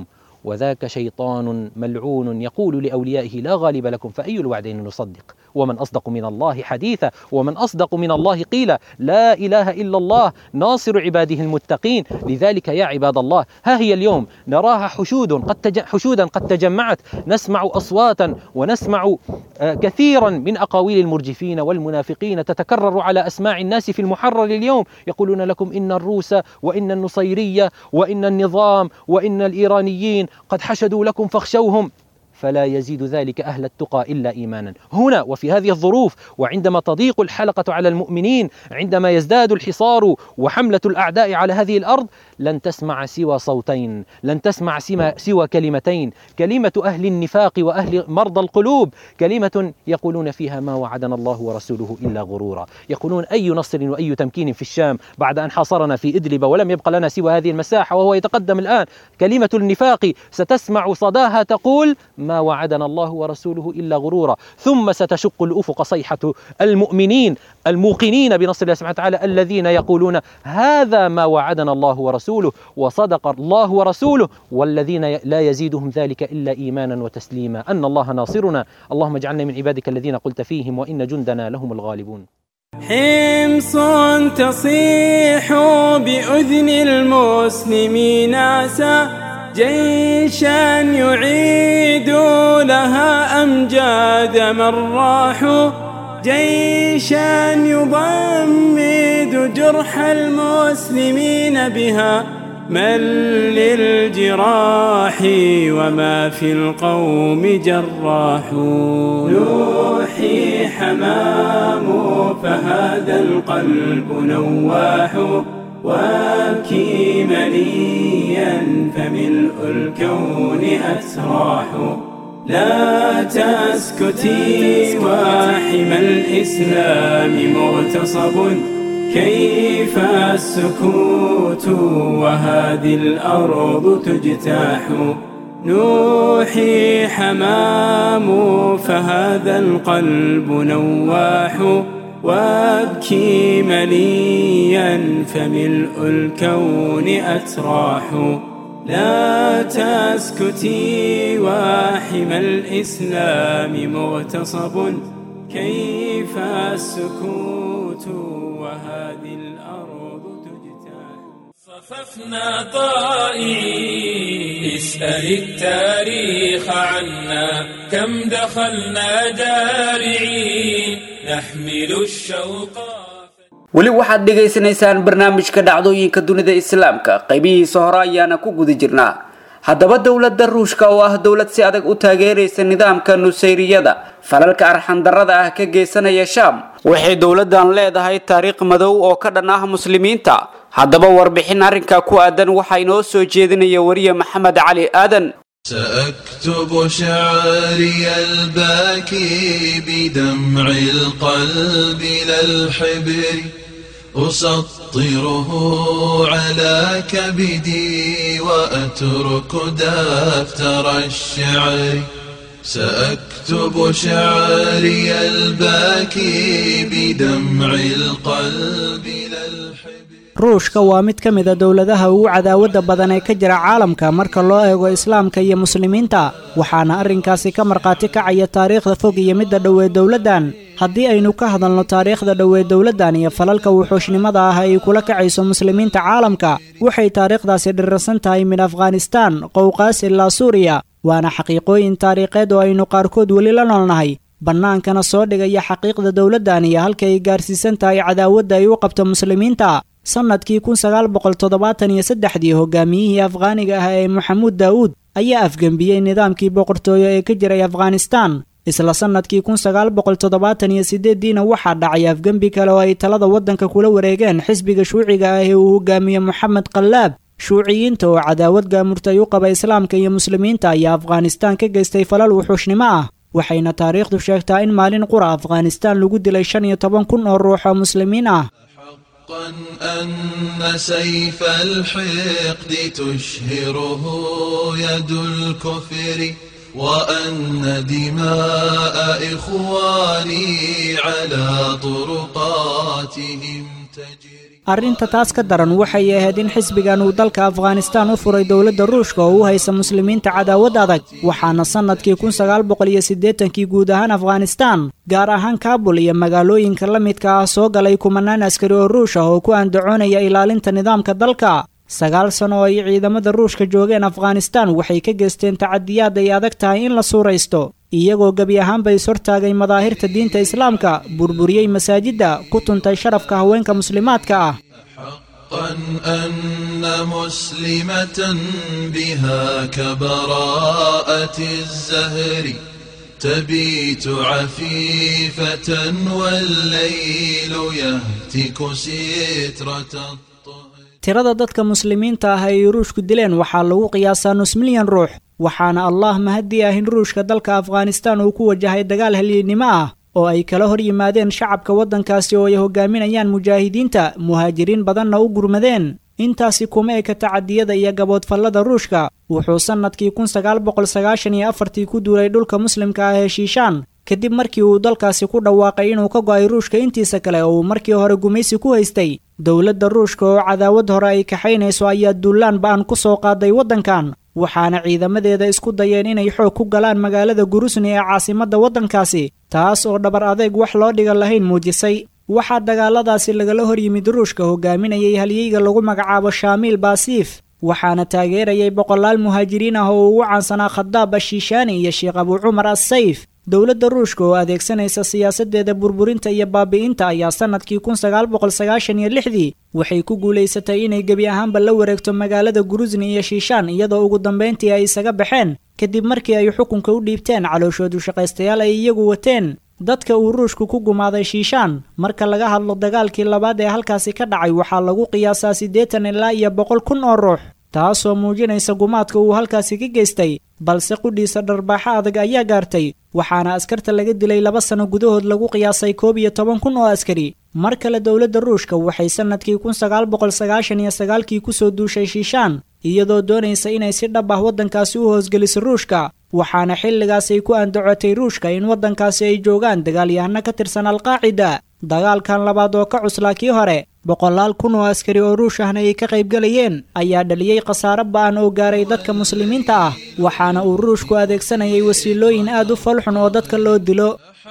وذاك شيطان ملعون يقول لأوليائه لا غالب لكم فأي الوعدين نصدق ومن أصدق من الله حديثا ومن أصدق من الله قيلا لا إله إلا الله ناصر عباده المتقين لذلك يا عباد الله ها هي اليوم نراها حشود قد تج... حشودا قد تجمعت نسمع أصواتا ونسمع آه كثيرا من أقاويل المرجفين والمنافقين تتكرر على أسماع الناس في المحرر اليوم يقولون لكم إن الروس وإن النصيرية وإن النظام وإن الإيرانيين قد حشدوا لكم فاخشوهم فلا يزيد ذلك أهل التقى إلا إيمانا هنا وفي هذه الظروف وعندما تضيق الحلقة على المؤمنين عندما يزداد الحصار وحملة الأعداء على هذه الأرض لن تسمع سوى صوتين لن تسمع سوى كلمتين كلمة أهل النفاق وأهل مرضى القلوب كلمة يقولون فيها ما وعدنا الله ورسوله إلا غرورا يقولون أي نصر وأي تمكين في الشام بعد أن حاصرنا في إدلب ولم يبق لنا سوى هذه المساحة وهو يتقدم الآن كلمة النفاق ستسمع صداها تقول ما وعدنا الله ورسوله إلا غرورا ثم ستشق الأفق صيحة المؤمنين الموقنين بنصر الله سبحانه وتعالى الذين يقولون هذا ما وعدنا الله ورسوله وصدق الله ورسوله والذين لا يزيدهم ذلك إلا إيمانا وتسليما أن الله ناصرنا اللهم اجعلنا من عبادك الذين قلت فيهم وإن جندنا لهم الغالبون حمص تصيح بأذن المسلمين عسى جيشا يعيد لها أمجاد من راحوا جيشا يضمد جرح المسلمين بها من للجراح وما في القوم جراح نوحي حمام فهذا القلب نواح وابكي مليا فملء الكون أسراح لا تسكتي واحم الإسلام مغتصب كيف السكوت وهذه الأرض تجتاح نوحي حمام فهذا القلب نواح وابكي مليا فملء الكون أتراح لا تسكتي واحم الإسلام مغتصب كيف السكوت وهذه الأرض صففنا طائعين اسأل التاريخ عنا كم دخلنا جارعين نحمل الشوق weli waxaad dhegaysanaysaan barnaamijka dhacdooyinka dunida islaamka qaybihiisa hore ayaana ku guda jirnaa haddaba dowladda ruushka oo ah dowlad si adag u taageeraysa nidaamka nusayriyada falalka arxandarrada ah ka geysanaya shaam waxay dowladdan leedahay taariikh madow oo ka dhan ah muslimiinta haddaba warbixin arrinka ku aadan waxaa inoo soo jeedinaya wariye maxamed cali aadan سأكتب شعري الباكي بدمع القلب لا الحبر أسطره على كبدي وأترك دفتر الشعر سأكتب شعري الباكي بدمع القلب لا الحبر ruushka waa mid ka mid a dowladaha ugu cadaawadda badan ee ka jira caalamka marka loo eego islaamka iyo muslimiinta waxaana arrinkaasi ka markhaati kacaya taariikhda fog iyo midda dhowee dowladdan haddii aynu ka hadalno taariikhda dhowee dowladdan iyo falalka wuxuushnimada ah ay kula kacayso muslimiinta caalamka waxay taariikhdaasi dhirirsan tahay min afghanistaan qowqaas ilaa suuriya waana xaqiiqooyin taariikheed oo aynu qaarkood weli la noolnahay bannaankana soo dhigaya xaqiiqda dowladdan iyo halka ay gaarsiisan tahay cadaawadda ay u qabto muslimiinta sannadkii kun sagaal boqol toddobaatan iyo saddexdii hogaamiyihii afghaaniga ah ee maxamuud daa'uud ayaa afgembiyey nidaamkii boqortooyo ee ka jiray afghanistaan isla sannadkii kun sagaal boqol toddobaatan iyo siddeeddiina waxaa dhacay afgembi kale oo ay talada waddanka kula wareegeen xisbiga shuuciga ah ee uu hogaamiye moxamed qallaab shuuciyiinta oo cadaawad gaamurtay u qaba islaamka iyo muslimiinta ayaa afghanistaan ka geystay falal wuxuushnimo ah waxayna taariikhdu sheegtaa in maalin qura afghanistaan lagu dilay shan iyo toban kun oo ruux oo muslimiin ah حقا أن سيف الحقد تشهره يد الكفر وأن دماء إخواني على طرقاتهم تجري arrinta taas ka daran waxay ahayd in xisbigan uu dalka afghanistaan u furay dowladda ruushka oo u haysa muslimiinta cadaawad adag waxaana sannadkii kun sagaal boqol iyo siddeetankii guud ahaan afghanistaan gaar ahaan kaabul iyo magaalooyinka la midka ah soo galay kumanaan askari oo ruush ah oo ku andacoonaya ilaalinta nidaamka dalka sagaal sano oo ay ciidamada ruushka joogeen afghanistaan waxay ka geysteen tacadiyaad ay adag tahay in la suuraysto iyagoo gebi ahaanba is hortaagay madaahirta diinta islaamka burburiyey masaajidda ku tuntay sharafka haweenka muslimaadka ah أن مسلمة بها كبراءة الزهر تبيت عفيفة والليل يهتك سترة tirada dadka muslimiinta ah ay ruushku dileen waxaa lagu qiyaasaa nus milyan ruux waxaana allah mahadii ah in ruushka dalka afghanistaan uu ku wajahay dagaal halyeennimo ah oo ay kala hor yimaadeen shacabka waddankaasi oo ay hogaaminayaan mujaahidiinta muhaajiriin badanna u gurmadeen intaasi kuma eka tacadiyada iyo gaboodfallada ruushka wuxuu sannadkii kun sagaal boqol sagaashan iyo afartii ku duulay dhulka muslimka ah ee shiishaan kadib markii uu dalkaasi ku dhawaaqay inuu ka go'ay ruushka intiisa kale oo uu markii hore gumaysi ku haystay dowladda ruushka oo cadaawad hore ay kaxaynayso ayaa duulaan ba'an ku soo qaaday waddankan waxaana ciidamadeeda isku dayeen inay xoog ku galaan magaalada gurusni ee caasimadda waddankaasi taas oo dhabar adeeg wax loo dhiga lahayn muujisay waxaa dagaaladaasi lagala hor yimid ruushka hogaaminayay halyeyga lagu magacaabo shaamiil baasiif waxaana taageerayay boqolaal muhaajiriin ah oo ugu caansanaa khadaab ashiishaani iyo sheekh abuu cumar assayf dowladda ruushka oo adeegsanaysa siyaasaddeeda burburinta iyo baabi'inta ayaa sannadkii kun sagaal boqol sagaashan iyo lixdii waxay ku guulaysatay inay gebi ahaanba la wareegto magaalada gurusni iyo shiishaan iyadoo ugu dambayntii ay isaga baxeen kadib markii ay xukunka u dhiibteen calooshoodu shaqaystayaal ay iyagu wateen dadka uu ruushku ku gumaaday shiishaan marka laga hadlo dagaalkii labaad ee halkaasi ka dhacay waxaa lagu qiyaasaa siddeetan ilaa iyo boqol kun oo ruux taasoo muujinaysa gumaadka uu halkaasi ka geystay balse qudhiisa dharbaaxo adag ayaa gaartay waxaana askarta laga dilay laba sano gudahood lagu qiyaasay koob iyo toban kun oo askari mar kale dowladda ruushka waxay sannadkii kun sagaal boqol sagaashan iyo sagaalkii kusoo duushay shiishaan iyadoo doonaysa inay si dhab ah waddankaasi u hoosgeliso ruushka waxaana xilligaasay ku andacotay ruushka in waddankaasi ay joogaan dagaalyahano ka tirsan alqaacida dagaalkan labaad oo ka cuslaa kii hore boqolaal kun oo askari oo ruush ahna ay ka qaybgalayeen ayaa dhaliyey khasaare ba'an oo gaaray dadka muslimiinta ah waxaana uu ruushku adeegsanayay wasiilooyin aad u falxun oo dadka loo dilo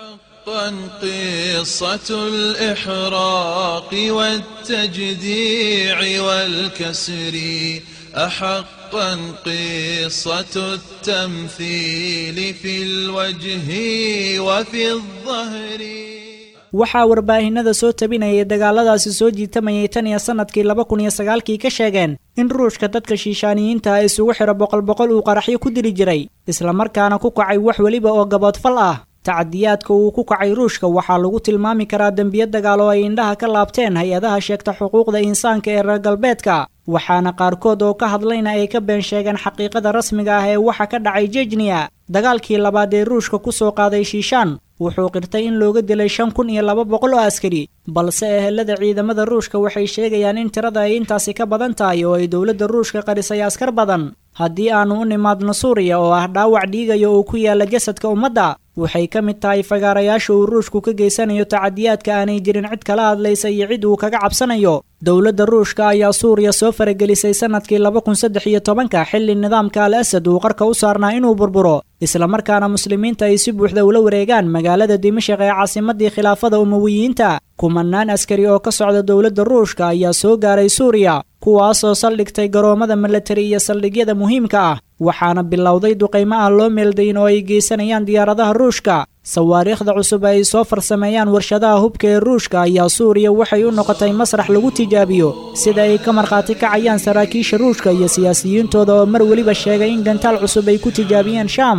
قصة الإحراق والتجديع والكسر أحقا قصة التمثيل في الوجه وفي الظهر waxaa warbaahinada soo tabinayay dagaaladaasi soo jiitamayay tan iyo sannadkii laba kun iyo sagaalkii ka sheegeen in ruushka dadka shiishaaniyiinta ah isugu xidho boqol boqol uu qaraxyo ku dili jiray islamarkaana ku kacay wax weliba oo gaboodfal ah tacadiyaadka uu ku kacay ruushka waxaa lagu tilmaami karaa dembiyo dagaal oo ay indhaha ka laabteen hay-adaha sheegta xuquuqda insaanka ee reer galbeedka waxaana qaarkood oo ka hadlayna ay ka been sheegeen xaqiiqada rasmiga ah ee waxa ka dhacay jejniya dagaalkii labaad ee ruushka ku soo qaaday shiishaan wuxuu qirtay in looga dilay shan kun iyo laba boqol oo askari balse ehelada ciidamada ruushka waxay sheegayaan in tirada ay intaasi ka badan tahay oo ay dowladda ruushka qarisay askar badan haddii aanu u nimaadno suuriya oo ah dhaawac dhiigaya oo ku yaala jasadka ummadda waxay ka mid tahay fagaarayaasha uu ruushku ka geysanayo tacadiyaadka aanay jirin cid kala hadlaysa iyo cid uu kaga cabsanayo dowladda ruushka ayaa suuriya soo faragelisay sannadkii laba kun saddex iyo tobanka xilli nidaamka al asad uu qarka u saarnaa inuu burburo islamarkaana muslimiinta ay si buuxda ula wareegaan magaalada dimashaq ee caasimadii khilaafada umawiyiinta kumanaan askari oo ka socda dowladda ruushka ayaa soo gaaray suuriya kuwaasoo saldhigtay garoomada milatari iyo saldhigyada muhiimka ah waxaana bilowday duqaymo aan loo meeldayin oo ay geysanayaan diyaaradaha ruushka sawaariikhda cusub ay soo farsameeyaan warshadaha hubka ee ruushka ayaa suuriya waxay u noqotay masrax lagu tijaabiyo sida ay ka markhaati kacayaan saraakiisha ruushka iyo siyaasiyiintooda oo mar weliba sheegay in gantaal cusub ay ku tijaabiyeen shaam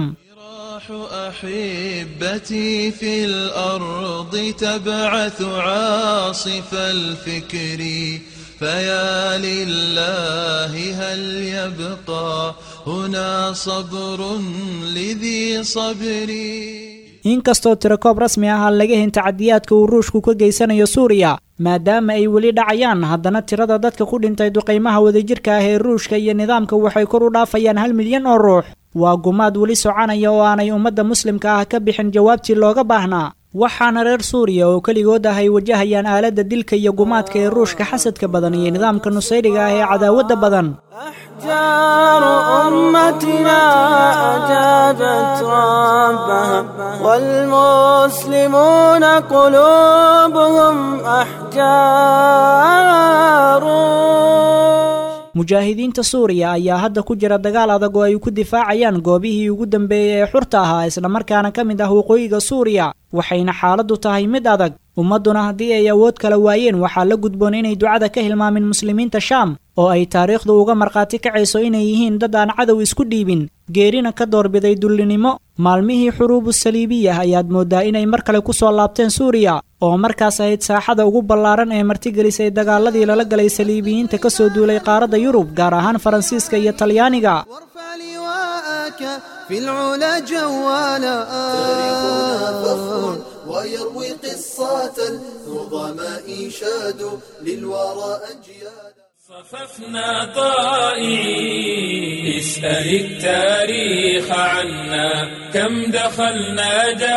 أحبتي في الأرض تبعث عاصف الفكر فيا لله هل يبقى هنا صبر لذي صبري inkastoo tirakoob rasmi ah aan laga hen tacadiyaadka uu ruushku ka geysanayo suuriya maadaama ay weli dhacayaan haddana tirada dadka ku dhintay duqaymaha wadajirka ah ee ruushka iyo nidaamka waxay kor u dhaafayaan hal milyan oo ruux waa gumaad weli soconaya oo aanay ummadda muslimka ah ka bixin jawaabtii looga baahnaa waxaana reer suuriya oo keligood ah ay wajahayaan aaladda dilka iyo gumaadka ee ruushka xasadka badan iyo nidaamka nusayriga ah ee cadaawadda badan أحجار أمتنا أجابت ربها والمسلمون قلوبهم أحجار mujaahidiinta suuriya ayaa hadda ku jira dagaal adag oo ay ku difaacayaan goobihii ugu dambeeyey ee xurta ahaa islamarkaana ka mid ah waqooyiga suuriya waxayna xaaladdu tahay mid adag ummadduna haddii ay awood kala waayeen waxaa la gudboon inay ducada ka hilmaamin muslimiinta shaam oo ay taariikhdu uga markhaati kacayso inay yihiin dad aan cadow isku dhiibin geerina ka doorbiday dullinimo maalmihii xuruubu saliibiyah ayaad mooddaa inay mar kale ku soo laabteen suuriya oo markaas ahayd saaxada ugu ballaaran ee martigelisay dagaaladii lala galay saliibiyiinta ka soo duulay qaaradda yurub gaar ahaan faransiiska iyo talyaaniga في العلا جوالا فخر ويروي قصة النظماء شادوا للورى أجيالا صففنا طائعين اسأل التاريخ عنا كم دخلنا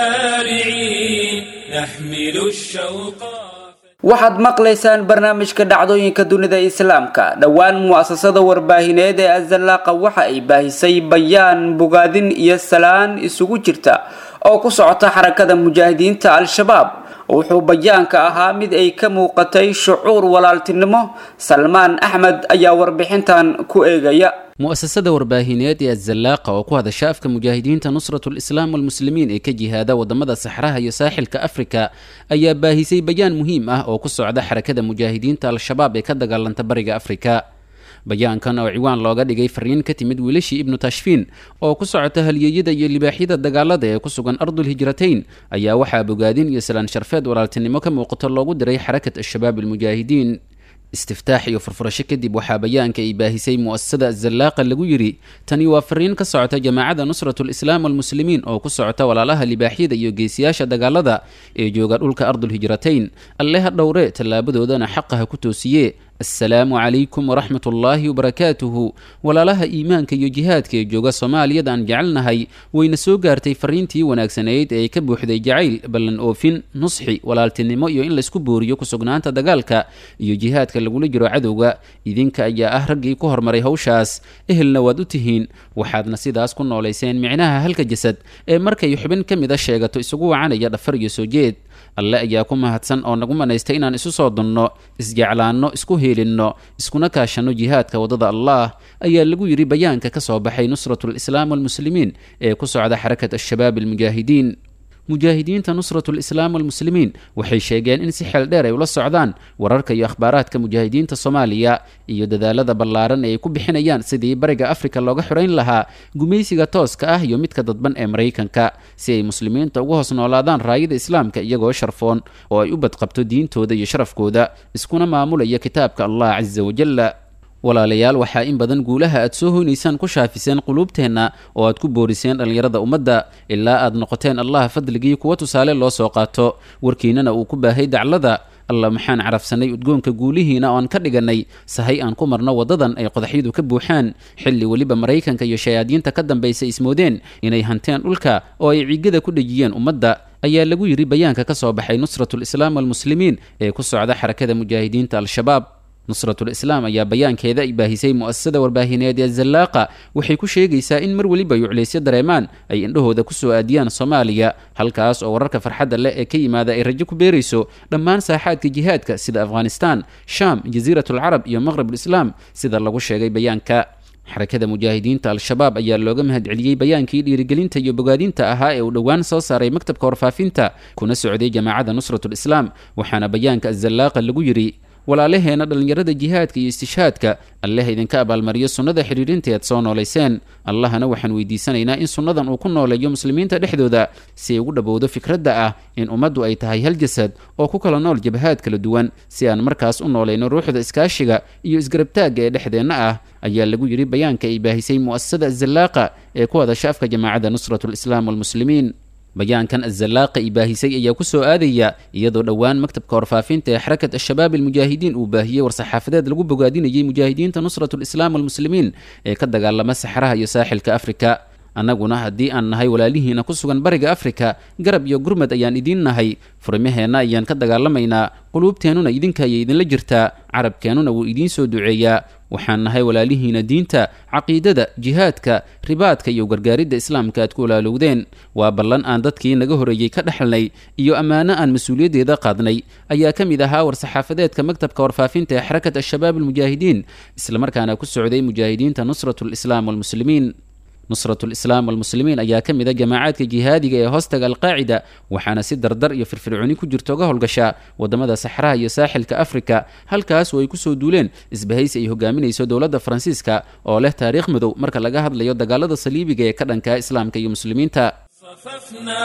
جارعين نحمل الشوق waxaad maqlaysaan barnaamijka dhacdooyinka dunida islaamka dhowaan mu'asasada warbaahineed ee azallaaqa waxa ay baahisay bayaan bogaadin iyo salaan isugu jirta oo ku socota xarakada mujaahidiinta al-shabaab wuxuu bayaanka ahaa mid ay ka muuqatay shucuur walaaltinimo salmaan axmed ayaa warbixintan ku eegaya mu'asasada warbaahineed ee azallaaqa oo ku hadasha afka mujaahidiinta nusratulislaam walmuslimiin ee ka jihaada wadamada saxraha iyo saaxilka afrika ayaa baahisay bayaan muhiim ah oo ku socda xarakada mujaahidiinta al-shabaab ee ka dagaalanta bariga afrika bayaankan oo ciwaan looga dhigay fariin ka timid wiilashii ibnu tashfiin oo ku socota halyeeyada iyo libaaxyada dagaalada ee ku sugan ardulhijratayn ayaa waxaa bogaadin iyo salaan sharfeed walaaltinimo ka muuqato loogu diray xarakat al-shabaab almujaahidiin istiftaax iyo furfurasho kadib waxaa bayaanka ay baahisay mu'asasada azallaaqa lagu yidhi tani waa fariin ka socota jamaacada nusratulislaam walmuslimiin oo ku socota walaalaha libaaxyada iyo geesiyaasha dagaalada ee jooga dhulka ardulhijratayn alle ha dhowre tallaabadoodana xaqa ha ku toosiye assalaamu calaykum waraxmat ullaahi wabarakaatuhu walaalaha iimaanka iyo jihaadka ee jooga soomaaliyada aan jecelnahay wayna soo gaartay fariintii wanaagsanayd ee ka buuxday jacayl ballan oofin nusxi walaaltinimo iyo in laysku booriyo kusugnaanta dagaalka iyo jihaadka lagula jiro cadowga idinka ayaa ah raggii ku hormaray hawshaas ehelna waad u tihiin waxaadna sidaas ku noolayseen micnaha halka jasad ee markay xubin ka mida sheegato isugu wacanaya dhafar iyo soo jeed alle ayaa ku mahadsan oo nagu manaystay inaan isu soo dunno isjeclaanno isku heelinno iskuna kaashanno jihaadka waddada allah ayaa lagu yidhi bayaanka ka soo baxay nusratulislaam walmuslimiin ee ku socda xarakat al-shabaab almujaahidiin mujaahidiinta nusratulislaam walmuslimiin waxay sheegeen in si xeel dheer ay ula socdaan wararka iyo akhbaaraadka mujaahidiinta soomaaliya iyo dadaalada ballaaran ee ay ku bixinayaan sidii bariga afrika looga xorayn lahaa gumaysiga tooska ah iyo midka dadban ee maraykanka si ay muslimiinta uga hoos noolaadaan raayada islaamka iyagoo sharfoon oo ay u badqabto diintooda iyo sharafkooda iskuna maamulaya kitaabka allah casa wajalla walaalayaal waxaa in badan guulaha aad soo hoynaysaan ku shaafiseen quluubteenna oo aad ku booriseen dhallinyarada ummadda ilaa aad noqoteen allah fadligii kuwa tusaale loo soo qaato warkiinnana uu ku baahay daclada alla maxaan carafsanay udgoonka guulihiina oan ka dhigannay sahay aan ku marno waddadan ay qodaxyadu ka buuxaan xilli weliba maraykanka iyo shayaadiinta ka dambaysa ismoodeen inay hanteen dhulka oo ay ciigada ku dhejiyeen ummadda ayaa lagu yidhi bayaanka ka soo baxay nusratulislaam walmuslimiin ee ku socda xarakada mujaahidiinta al-shabaab nusratulislaam ayaa bayaankeeda ay baahisay mu'asasada warbaahineed ee zallaaqa waxay ku sheegaysaa in mar weliba yuclaysyo dareemaan ay indhahooda ku soo aadiyaan soomaaliya halkaas oo wararka farxadda leh ee ka yimaada ay rajo ku beerayso dhammaan saaxaadka jihaadka sida afghanistaan shaam jasiiratulcarab iyo maqrabulislaam sida lagu sheegay bayaanka xarakada mujaahidiinta al-shabaab ayaa looga mahadceliyey bayaankii dhiirigelinta iyo bogaadinta ahaa ee uu dhowaan soo saaray maktabka warfaafinta kuna socday jamaacada nusratulislaam waxaana bayaanka azallaaqa lagu yidhi walaalaheena dhallinyarada jihaadka iyo istishhaadka alleh idinka abaalmariyo sunnada xidhiirinteed soo noolayseen allahana waxaan weydiisanaynaa in sunnadan uu ku nooleeyo muslimiinta dhexdooda si ay ugu dhowowdo fikradda ah in ummaddu ay tahay hal jasad oo ku kala nool jabhaad kala duwan si aan markaas u noolayno ruuxda iskaashiga iyo isgarabtaagga ee dhexdeenna ah ayaa lagu yidhi bayaanka ay baahisay mu'asasada azallaaqa ee ku hadasha afka jamaacadda nusratulislaam walmuslimiin bayaankan azallaaqa i baahisay ayaa ku soo aadaya iyadoo dhowaan maktabka warfaafinta ee xarakat al-shabaab almujaahidiin uu baahiyey war-saxaafadeed lagu bogaadinayay mujaahidiinta nusratulislaam walmuslimiin ee ka dagaalama saxraha iyo saaxilka afrika annaguna haddii aan nahay walaalihiina ku sugan bariga afrika garab iyo gurmad ayaan idiin nahay furmaheenna ayaan ka dagaalamaynaa quluubteennuna idinka ayay idinla jirtaa carabkeennuna wuu idiin soo duceeyaa waxaan nahay walaalihiina diinta caqiidada jihaadka ribaadka iyo gargaaridda islaamka aad ku walaalowdeen waa ballan aan dadkii naga horeeyey ka dhexalnay iyo ammaano aan mas-uuliyaddeeda qaadnay ayaa ka mid ahaa war-saxaafadeedka maktabka warfaafinta ee xarakat al-shabaab almujaahidiin islamarkaana ku socday mujaahidiinta nusrat lislaam walmuslimiin nusrat lislaam walmuslimiin ayaa ka mid a jamaacaadka jihaadiga ee hoostaga alqaacida waxaana si dardar iyo firfircooni ku jirta uga howlgashaa wadamada saxraha iyo saaxilka afrika halkaas oo ay kusoo duuleen isbahaysi ay hogaaminayso dowladda faransiiska oo leh taariikh madow marka laga hadlayo dagaalada saliibiga ee ka dhanka islaamka iyo muslimiinta صففنا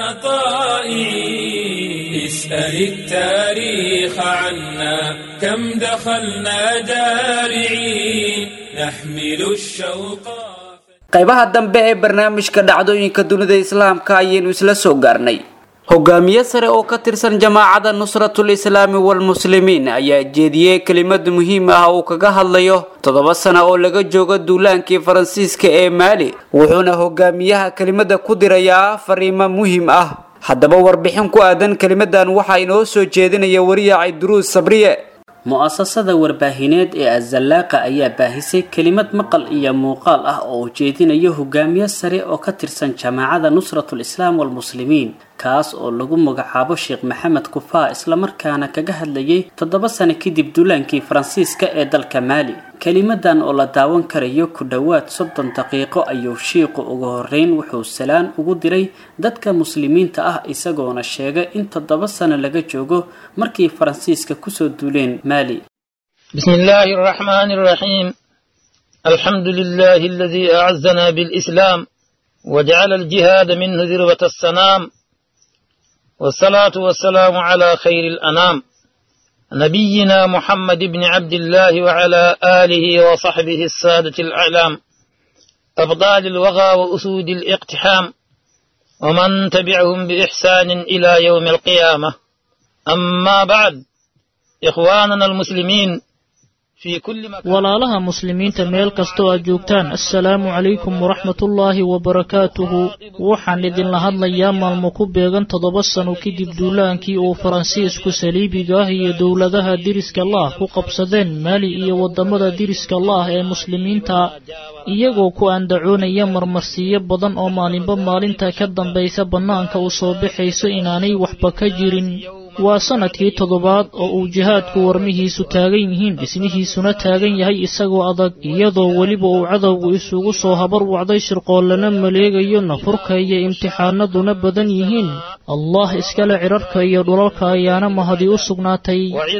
طائعين اسأل التاريخ عنا كم دخلنا جارعين نحمل الشوق qaybaha dambe ee barnaamijka dhacdooyinka dunida islaamka ayaynu isla soo gaarnay hogaamiye sare oo ka tirsan jamaacada nusratul islaami walmuslimiin ayaa jeediyey kelimad muhiim ah uu kaga hadlayo toddoba sano oo laga joogo duulaankii faransiiska ee maali wuxuuna hogaamiyaha kelimada ku dirayaa fariimo muhiim ah haddaba warbixin ku aadan kelimadan waxaa inoo soo jeedinaya wariyaacay duruus sabriye mu-asasada warbaahineed ee azallaaqa ayaa baahisay kelimad maqal iyo muuqaal ah oo ujeedinayo hogaamiye sare oo ka tirsan jamaacada nusratul islaam walmuslimiin kaas oo lagu magacaabo sheekh maxamed kufaa islamarkaana kaga hadlayay toddoba sano kadib duulaankii faransiiska ee dalka maali kelimadan oo la daawan karayo ku dhowaad soddon daqiiqo ayuu shiiqu ugu horeyn wuxuu salaan ugu diray dadka muslimiinta ah isagoona sheegay in toddoba sano laga joogo markii faransiiska kusoo duuleen maali بسم الله الرحمن الرحيم الحمد لله الذي أعزنا بالإسلام وجعل الجهاد منه ذروة السنام والصلاة والسلام على خير الأنام نبينا محمد بن عبد الله وعلى آله وصحبه السادة الأعلام أبطال الوغى وأسود الاقتحام ومن تبعهم بإحسان إلى يوم القيامة أما بعد إخواننا المسلمين walaalaha muslimiinta meel kastoo aad joogtaan assalaamu calaykum waraxmatullaahi wabarakaatuhu waxaan idinla hadlayaa maalmo ku beegan toddoba sano kadib duulaankii uu faransiisku saliibiga ah iyo dowladaha diriska laah ku qabsadeen maali iyo waddamada diriska laah ee muslimiinta iyagoo ku andacoonaya marmarsiiyo badan oo maalinba maalinta ka dambaysa bannaanka u soo baxayso inaanay waxba ka jirin waa sanadkii toddobaad oo uu jihaadku warmihiisu taagan yihiin dhismihiisuna taagan yahay isagoo adag iyadoo weliba uu cadowgu isugu soo habar wacday shirqoollana maleegayo nafurka iyo imtixaanaduna badan yihiin allah iskale cidharka iyo dhulalka ayaana mahadi u sugnaatay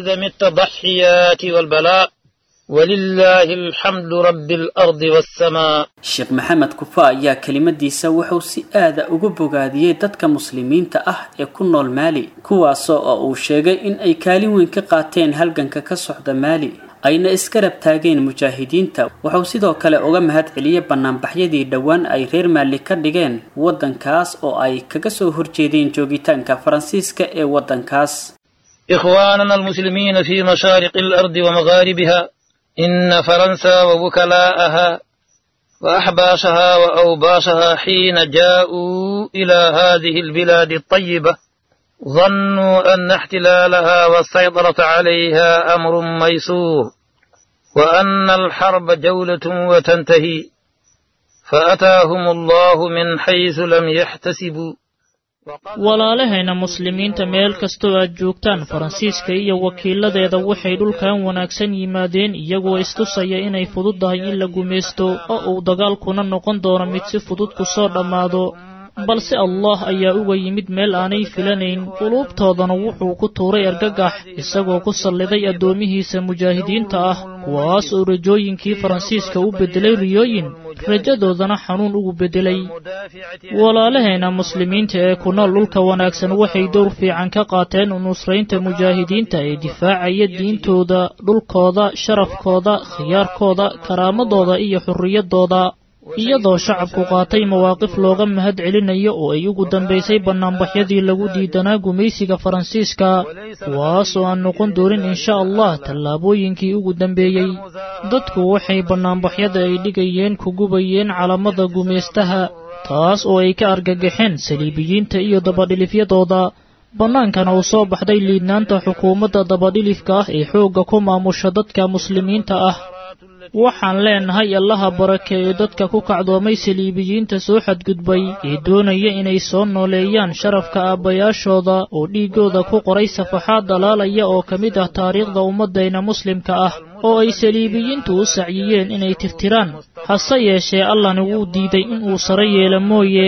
ولله الحمد رب الأرض والسماء sheekh maxamed kufa ayaa kelimadiisa wuxuu si aada ugu bogaadiyey dadka muslimiinta ah ee ku nool maali kuwaasoo oo uu sheegay in ay kaalin weyn ka qaateen halganka ka socda maali ayna iska rab taageen mujaahidiinta wuxuu sidoo kale uga mahad celiyey banaanbaxyadii dhowaan ay reer maali ka dhigeen waddankaas oo ay kaga soo horjeedeen joogitaanka faransiiska ee waddankaas إخواننا المسلمين في مشارق الأرض ومغاربها إن فرنسا ووكلاءها وأحباشها وأوباشها حين جاءوا إلى هذه البلاد الطيبة ظنوا أن احتلالها والسيطرة عليها أمر ميسور وأن الحرب جولة وتنتهي فأتاهم الله من حيث لم يحتسبوا walaalahayna muslimiinta meel kastoo aad joogtaan faransiiska iyo wakiiladeeda waxay dhulkan wanaagsan yimaadeen iyagoo istusaya inay fududdahay in la gumaysto oo uu dagaalkuna noqon doono mid si fudud ku soo dhammaado balse allah ayaa uga yimid meel aanay filanayn quluubtoodana wuxuu ku tuuray argagax isagoo ku salliday addoomihiisa mujaahidiinta ah kuwaas oo rajooyinkii faransiiska u beddelay riyooyin rajadoodana xanuun ugu beddelay walaalahayna muslimiinta ee ku nool dhulka wanaagsan waxay dowr fiican ka qaateen nusraynta mujaahidiinta ee difaacaya diintooda dhulkooda sharafkooda khiyaarkooda karaamadooda iyo xurriyaddooda iyadoo shacabku qaatay mawaaqif looga mahad celinayo oo ay ugu dambaysay bannaanbaxyadii lagu diidanaa gumaysiga faransiiska kuwaas oo aan noqon doonin insha allah tallaabooyinkii ugu dambeeyey dadku waxay bannaanbaxyada ay dhigayeen ku gubayeen calamada gumaystaha taas oo ay ka argagaxeen saliibiyiinta iyo dabadhilifyadooda bannaankana uu soo baxday liidnaanta xukuumadda dabadhilifka ah ee xoogga ku maamusha dadka muslimiinta ah waxaan leenahay allaha barakeeyo dadka ku kacdoomay saliibiyiinta soo xadgudbay ee doonaya inay soo nooleeyaan sharafka aabbayaashooda oo dhiiggooda ku qoray safaxaad dalaalaya oo ka mid ah taariikhda ummaddayna muslimka ah oo ay saliibiyiintu u sacyiyeen inay tirtiraan hase yeeshee allahna wuu diiday inuu sare yeelo mooye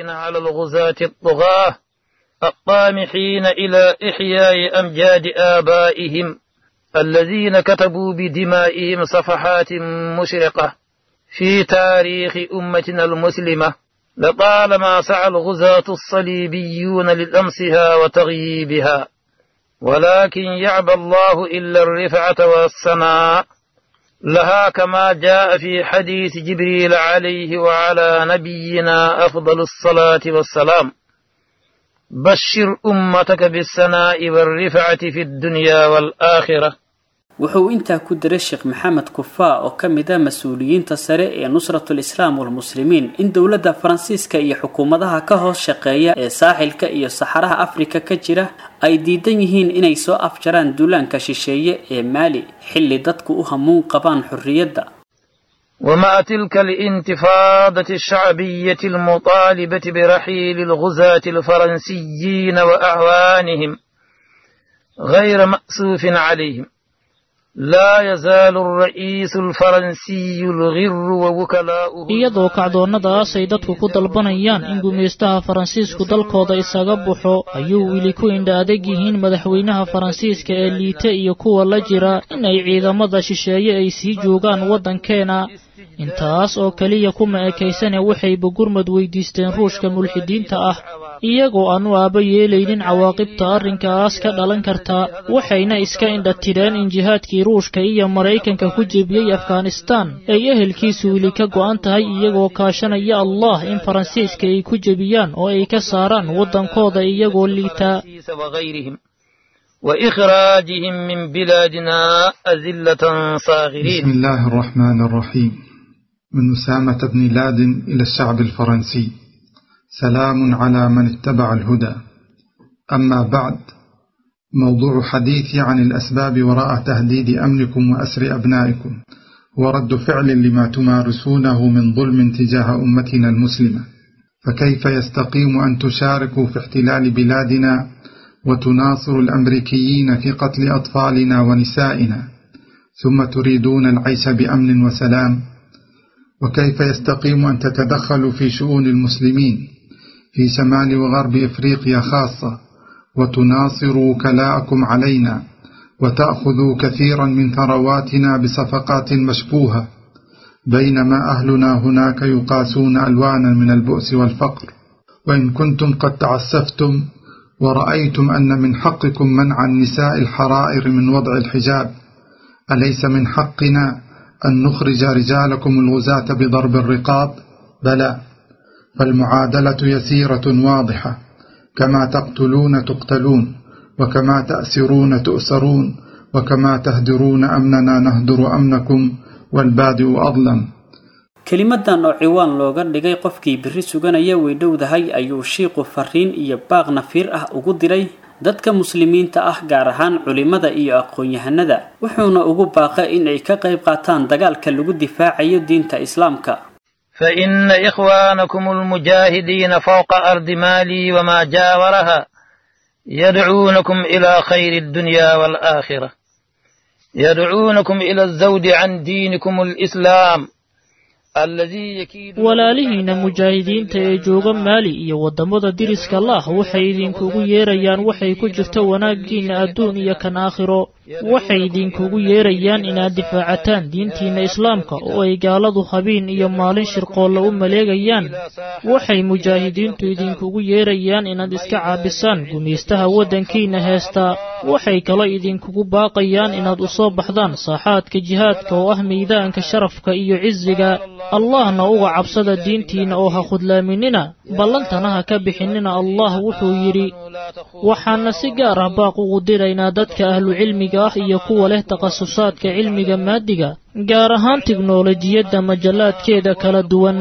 الطامحين إلى إحياء أمجاد آبائهم الذين كتبوا بدمائهم صفحات مشرقة في تاريخ أمتنا المسلمة لطالما سعى الغزاة الصليبيون للأمسها وتغييبها ولكن يعبى الله إلا الرفعة والسماء لها كما جاء في حديث جبريل عليه وعلى نبينا أفضل الصلاة والسلام بشر أمتك بالسناء والرفعة في الدنيا والآخرة wuxuu intaa ku diray sheekh maxamed kufaa oo ka mid ah mas-uuliyiinta sare ee nusratul islaam walmuslimiin in dowladda faransiiska iyo xukuumadaha ka hoos shaqeeya ee saaxilka iyo saxaraha afrika ka jira ay diidan yihiin inay soo afjaraan duulaanka shisheeye ee maali xilli dadku u hamuun qabaan xorriyadda ومع تلك الانتفاضة الشعبية المطالبة برحيل الغزاة الفرنسيين وأعوانهم غير مأسوف عليهم لا يزال الرئيس الفرنسي الغر ووكلاؤه iyadoo kacdoonnadaas ay dadku ku dalbanayaan in gumaystaha faransiisku dalkooda isaga baxo ayuu weli ku indha adag yihiin madaxweynaha faransiiska ee liite iyo kuwa la jira in ay ciidamada shisheeye ay sii joogaan waddankeena intaas oo keliya kuma ekaysane waxayba gurmad weydiisteen ruushka mulxidiinta ah iyagoo aan u aaba yeelaynin cawaaqibta arrinkaas ka dhalan karta waxayna iska indha tidheen in jihaadkii ruushka iyo maraykanka ku jebiyey afghanistaan ay ehelkiisu weli ka go'an tahay iyagoo kaashanaya allah in faransiiska ay ku jebiyaan oo ay ka saaraan waddankooda iyagoo liitaa وإخراجهم من بلادنا أذلة صاغرين بسم الله الرحمن الرحيم من أسامة بن لادن إلى الشعب الفرنسي سلام على من اتبع الهدى أما بعد موضوع حديثي عن الأسباب وراء تهديد أمنكم وأسر أبنائكم ورد فعل لما تمارسونه من ظلم تجاه أمتنا المسلمة فكيف يستقيم أن تشاركوا في احتلال بلادنا وتناصر الأمريكيين في قتل أطفالنا ونسائنا ثم تريدون العيش بأمن وسلام وكيف يستقيم أن تتدخلوا في شؤون المسلمين في شمال وغرب إفريقيا خاصة وتناصروا وكلاءكم علينا وتأخذوا كثيرا من ثرواتنا بصفقات مشبوهة بينما أهلنا هناك يقاسون ألوانا من البؤس والفقر وإن كنتم قد تعسفتم ورأيتم أن من حقكم منع النساء الحرائر من وضع الحجاب أليس من حقنا أن نخرج رجالكم الغزاة بضرب الرقاب بلى فالمعادلة يسيرة واضحة كما تقتلون تقتلون وكما تأسرون تؤسرون وكما تهدرون أمننا نهدر أمنكم والبادئ أظلم kelimadan oo ciwaan looga dhigay qofkii biri suganaya way dhowdahay ayuu shiiqu fariin iyo baaq nafiir ah ugu diray dadka muslimiinta ah gaar ahaan culimada iyo aqoon-yahanada wuxuuna ugu baaqay in ay ka qayb qaataan dagaalka lagu difaacayo diinta islaamka فإن إخوانكم المجاهدين فوق أرض مالي وما جاورها يدعونكم إلى خير الدنيا والآخرة يدعونكم إلى الزود عن دينكم الإسلام walaalihiina mujaahidiinta ee jooga maali iyo waddamada diriska lah waxay idinkugu yeerayaan waxay ku jirto wanaaggiinna adduun iyo kan aakhiro waxay idinkugu yeerayaan inaad difaacataan diintiinna islaamka oo ay gaaladu habeen iyo maalin shirqoolla u maleegayaan waxay mujaahidiintu idinkugu yeerayaan inaad iska caabisaan gumaystaha waddankiinna heestaa waxay kaloo idinkugu baaqayaan inaad u soo baxdaan saaxaadka jihaadka oo ah miidaanka sharafka iyo cisiga allahna uga cabsada diintiinna oo ha khudlaaminina ballantana ha ka bixinina allah wuxuu yidhi waxaana si gaar ah baaq ugu diraynaa dadka ahlucilmiga ah iyo kuwa leh takhasusaadka cilmiga maadiga gaar ahaan tiknolojiyadda majallaadkeeda kala duwan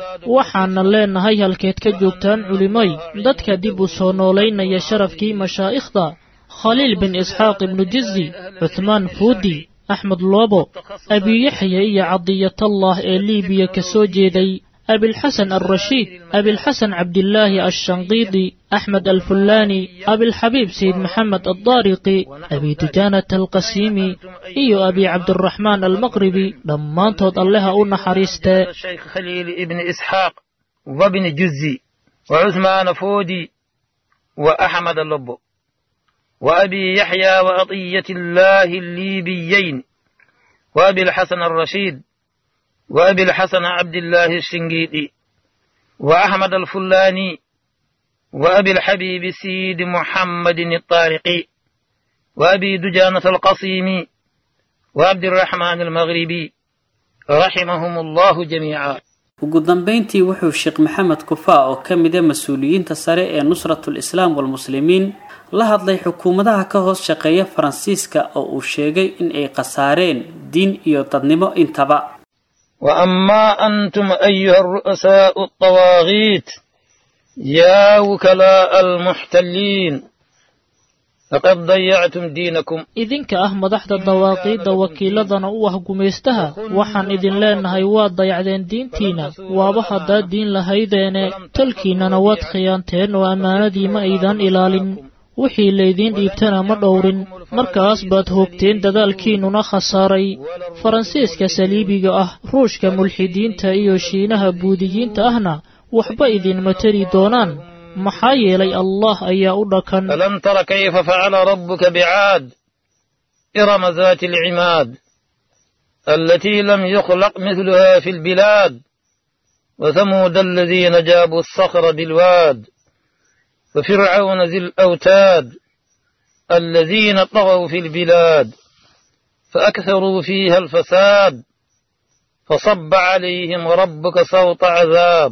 waxaana leenahay halkeed ka joogtaan culimay dadka dib u soo noolaynaya sharafkii mashaa'ikhda khaliil bin isxaaq ibnu jizi cuthmaan fuudi axmed loobo abiyaxya iyo cadiyatallah ee liibiya ka soo jeeday abilxasan alrashiid abilxasan cabdilaahi alshanqiidi axmed alfullaani abilxabiib sayid maxamed addaariqi abi dujaanata alqasiimi iyo abi cabdiraxmaan almaqribi dhammaantood alleha u naxariistee الشيخ خليل ابن إسحاق وابن جزي وعثمان فودي وأحمد اللبو وأبي يحيى وعطية الله الليبيين وأبي الحسن الرشيد وأبي الحسن عبد الله الشنقيطي وأحمد الفلاني وأبي الحبيب سيد محمد الطارقي وأبي دجانة القصيمي وعبد الرحمن المغربي رحمهم الله جميعا ugu dambayntii wuxuu sheekh maxamed kufaa oo ka mida mas-uuliyiinta sare ee nusratul islaam walmuslimiin la hadlay xukuumadaha ka hoos shaqeeya faransiiska oo uu sheegay in ay khasaareen diin iyo dadnimo intaba وأما أنتم أيها الرؤساء الطواغيت يا وكلاء المحتلين لقد ضيعتم دينكم idinka ah madaxda dawaaqiidda wakiiladana u ah gumaystaha waxaan idin leenahay waad dayacdeen diintiina waaba haddaad diin lahaydeene tolkiinnana waad khiyaanteen oo ammaanadii ma aydan ilaalin wixii laydiin dhiibtana ma dhowrin markaas baad hoogteen dadaalkiinnuna khasaaray faransiiska saliibiga ah ruushka mulxidiinta iyo shiinaha buudiyiinta ahna waxba idinma tari doonaan maxaa yeelay allah ayaa u dhakan ألم تر كيف فعل ربك بعاد إرم ذات العماد التي لم يخلق مثلها في البلاد وثمود الذين جابوا الصخر بالواد وفرعون ذي الأوتاد الذين طغوا في البلاد فأكثروا فيها الفساد فصب عليهم ربك صوت عذاب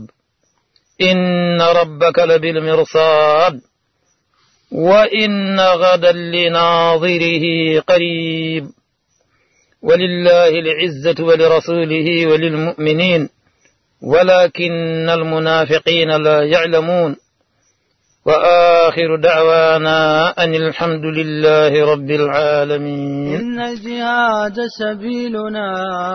إن ربك لبالمرصاد وإن غدا لناظره قريب ولله العزة ولرسوله وللمؤمنين ولكن المنافقين لا يعلمون وآخر دعوانا أن الحمد لله رب العالمين إن الجهاد سبيلنا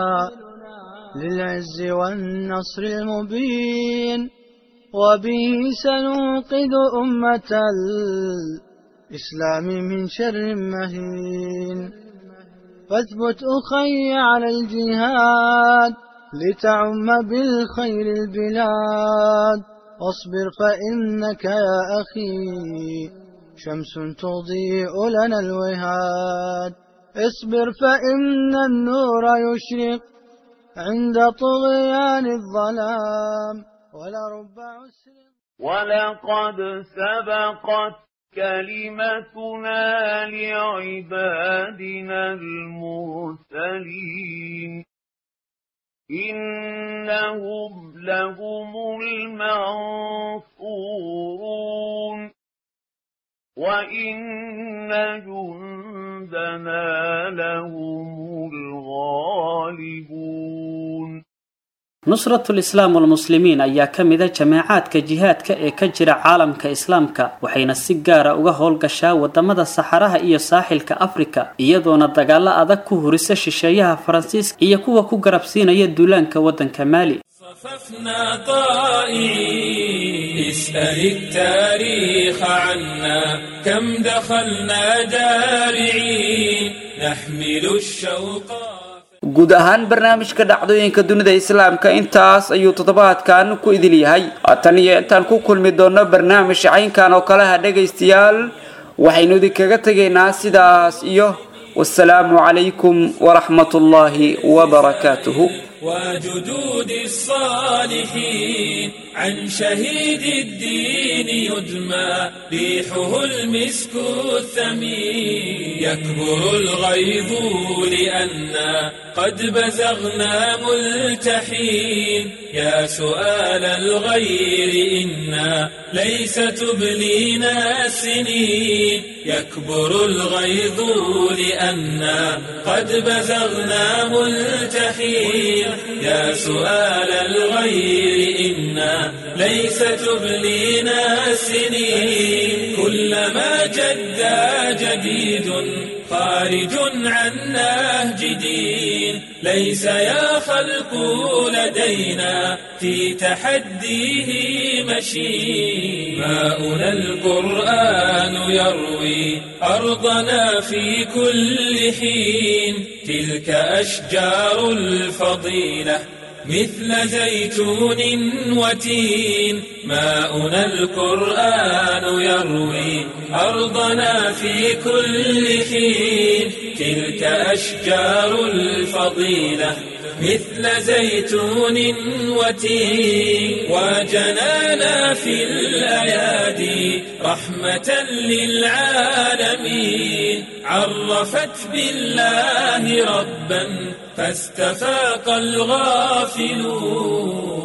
للعز والنصر المبين وبه سننقذ أمة الإسلام من شر مهين فاثبت أخي على الجهاد لتعم بالخير البلاد واصبر فإنك يا أخي شمس تضيء لنا الوهاد اصبر فإن النور يشرق عند طغيان الظلام ولرب عسر ولقد سبقت كلمتنا لعبادنا المرسلين إنهم لهم المنصورون وإن جندنا لهم الغالبون nusratul islaam walmuslimiin ayaa ka mida jamaacaadka jihaadka ee ka jira caalamka islaamka waxayna si gaara uga howlgashaa wadamada saxaraha iyo saaxilka afrika iyadoona dagaalo adag ku hurisa shisheeyaha faransiiska iyo kuwa ku garabsiinaya duulaanka waddanka maali صففنا طائعين اسأل التاريخ عنا كم دخلنا جارعين نحمل الشوق guud ahaan barnaamijka dhacdooyinka dunida islaamka intaas ayuu toddobaadkan ku idil yahay tan iyo intaan ku kulmi doonno barnaamij caynkan oo kaleha dhegaystayaal waxaynu idinkaga tegaynaa sidaas iyo wasalaamu calaykum waraxmat ullaahi wabarakaatuhu وجدود الصالحين عن شهيد الدين يدمى ريحه المسك الثمين يكبر الغيظ لأنا قد بزغنا ملتحين يا سؤال الغير إنا ليس تبلينا السنين يكبر الغيظ لأنا قد بزغنا ملتحين يا سؤال الغير إن ليس تبلينا السنين كلما جدا جديد خارج عن نهج دين ليس يا خلق لدينا في تحديه مشين ماؤنا القرآن يروي أرضنا في كل حين تلك أشجار الفضيلة مثل زيتون وتين ماؤنا القرآن يروي أرضنا في كل حين تلك أشجار الفضيلة مثل زيتون وتين وجنانا في الأيادي رحمة للعالمين عرفت بالله ربا فاستفاق الغافلون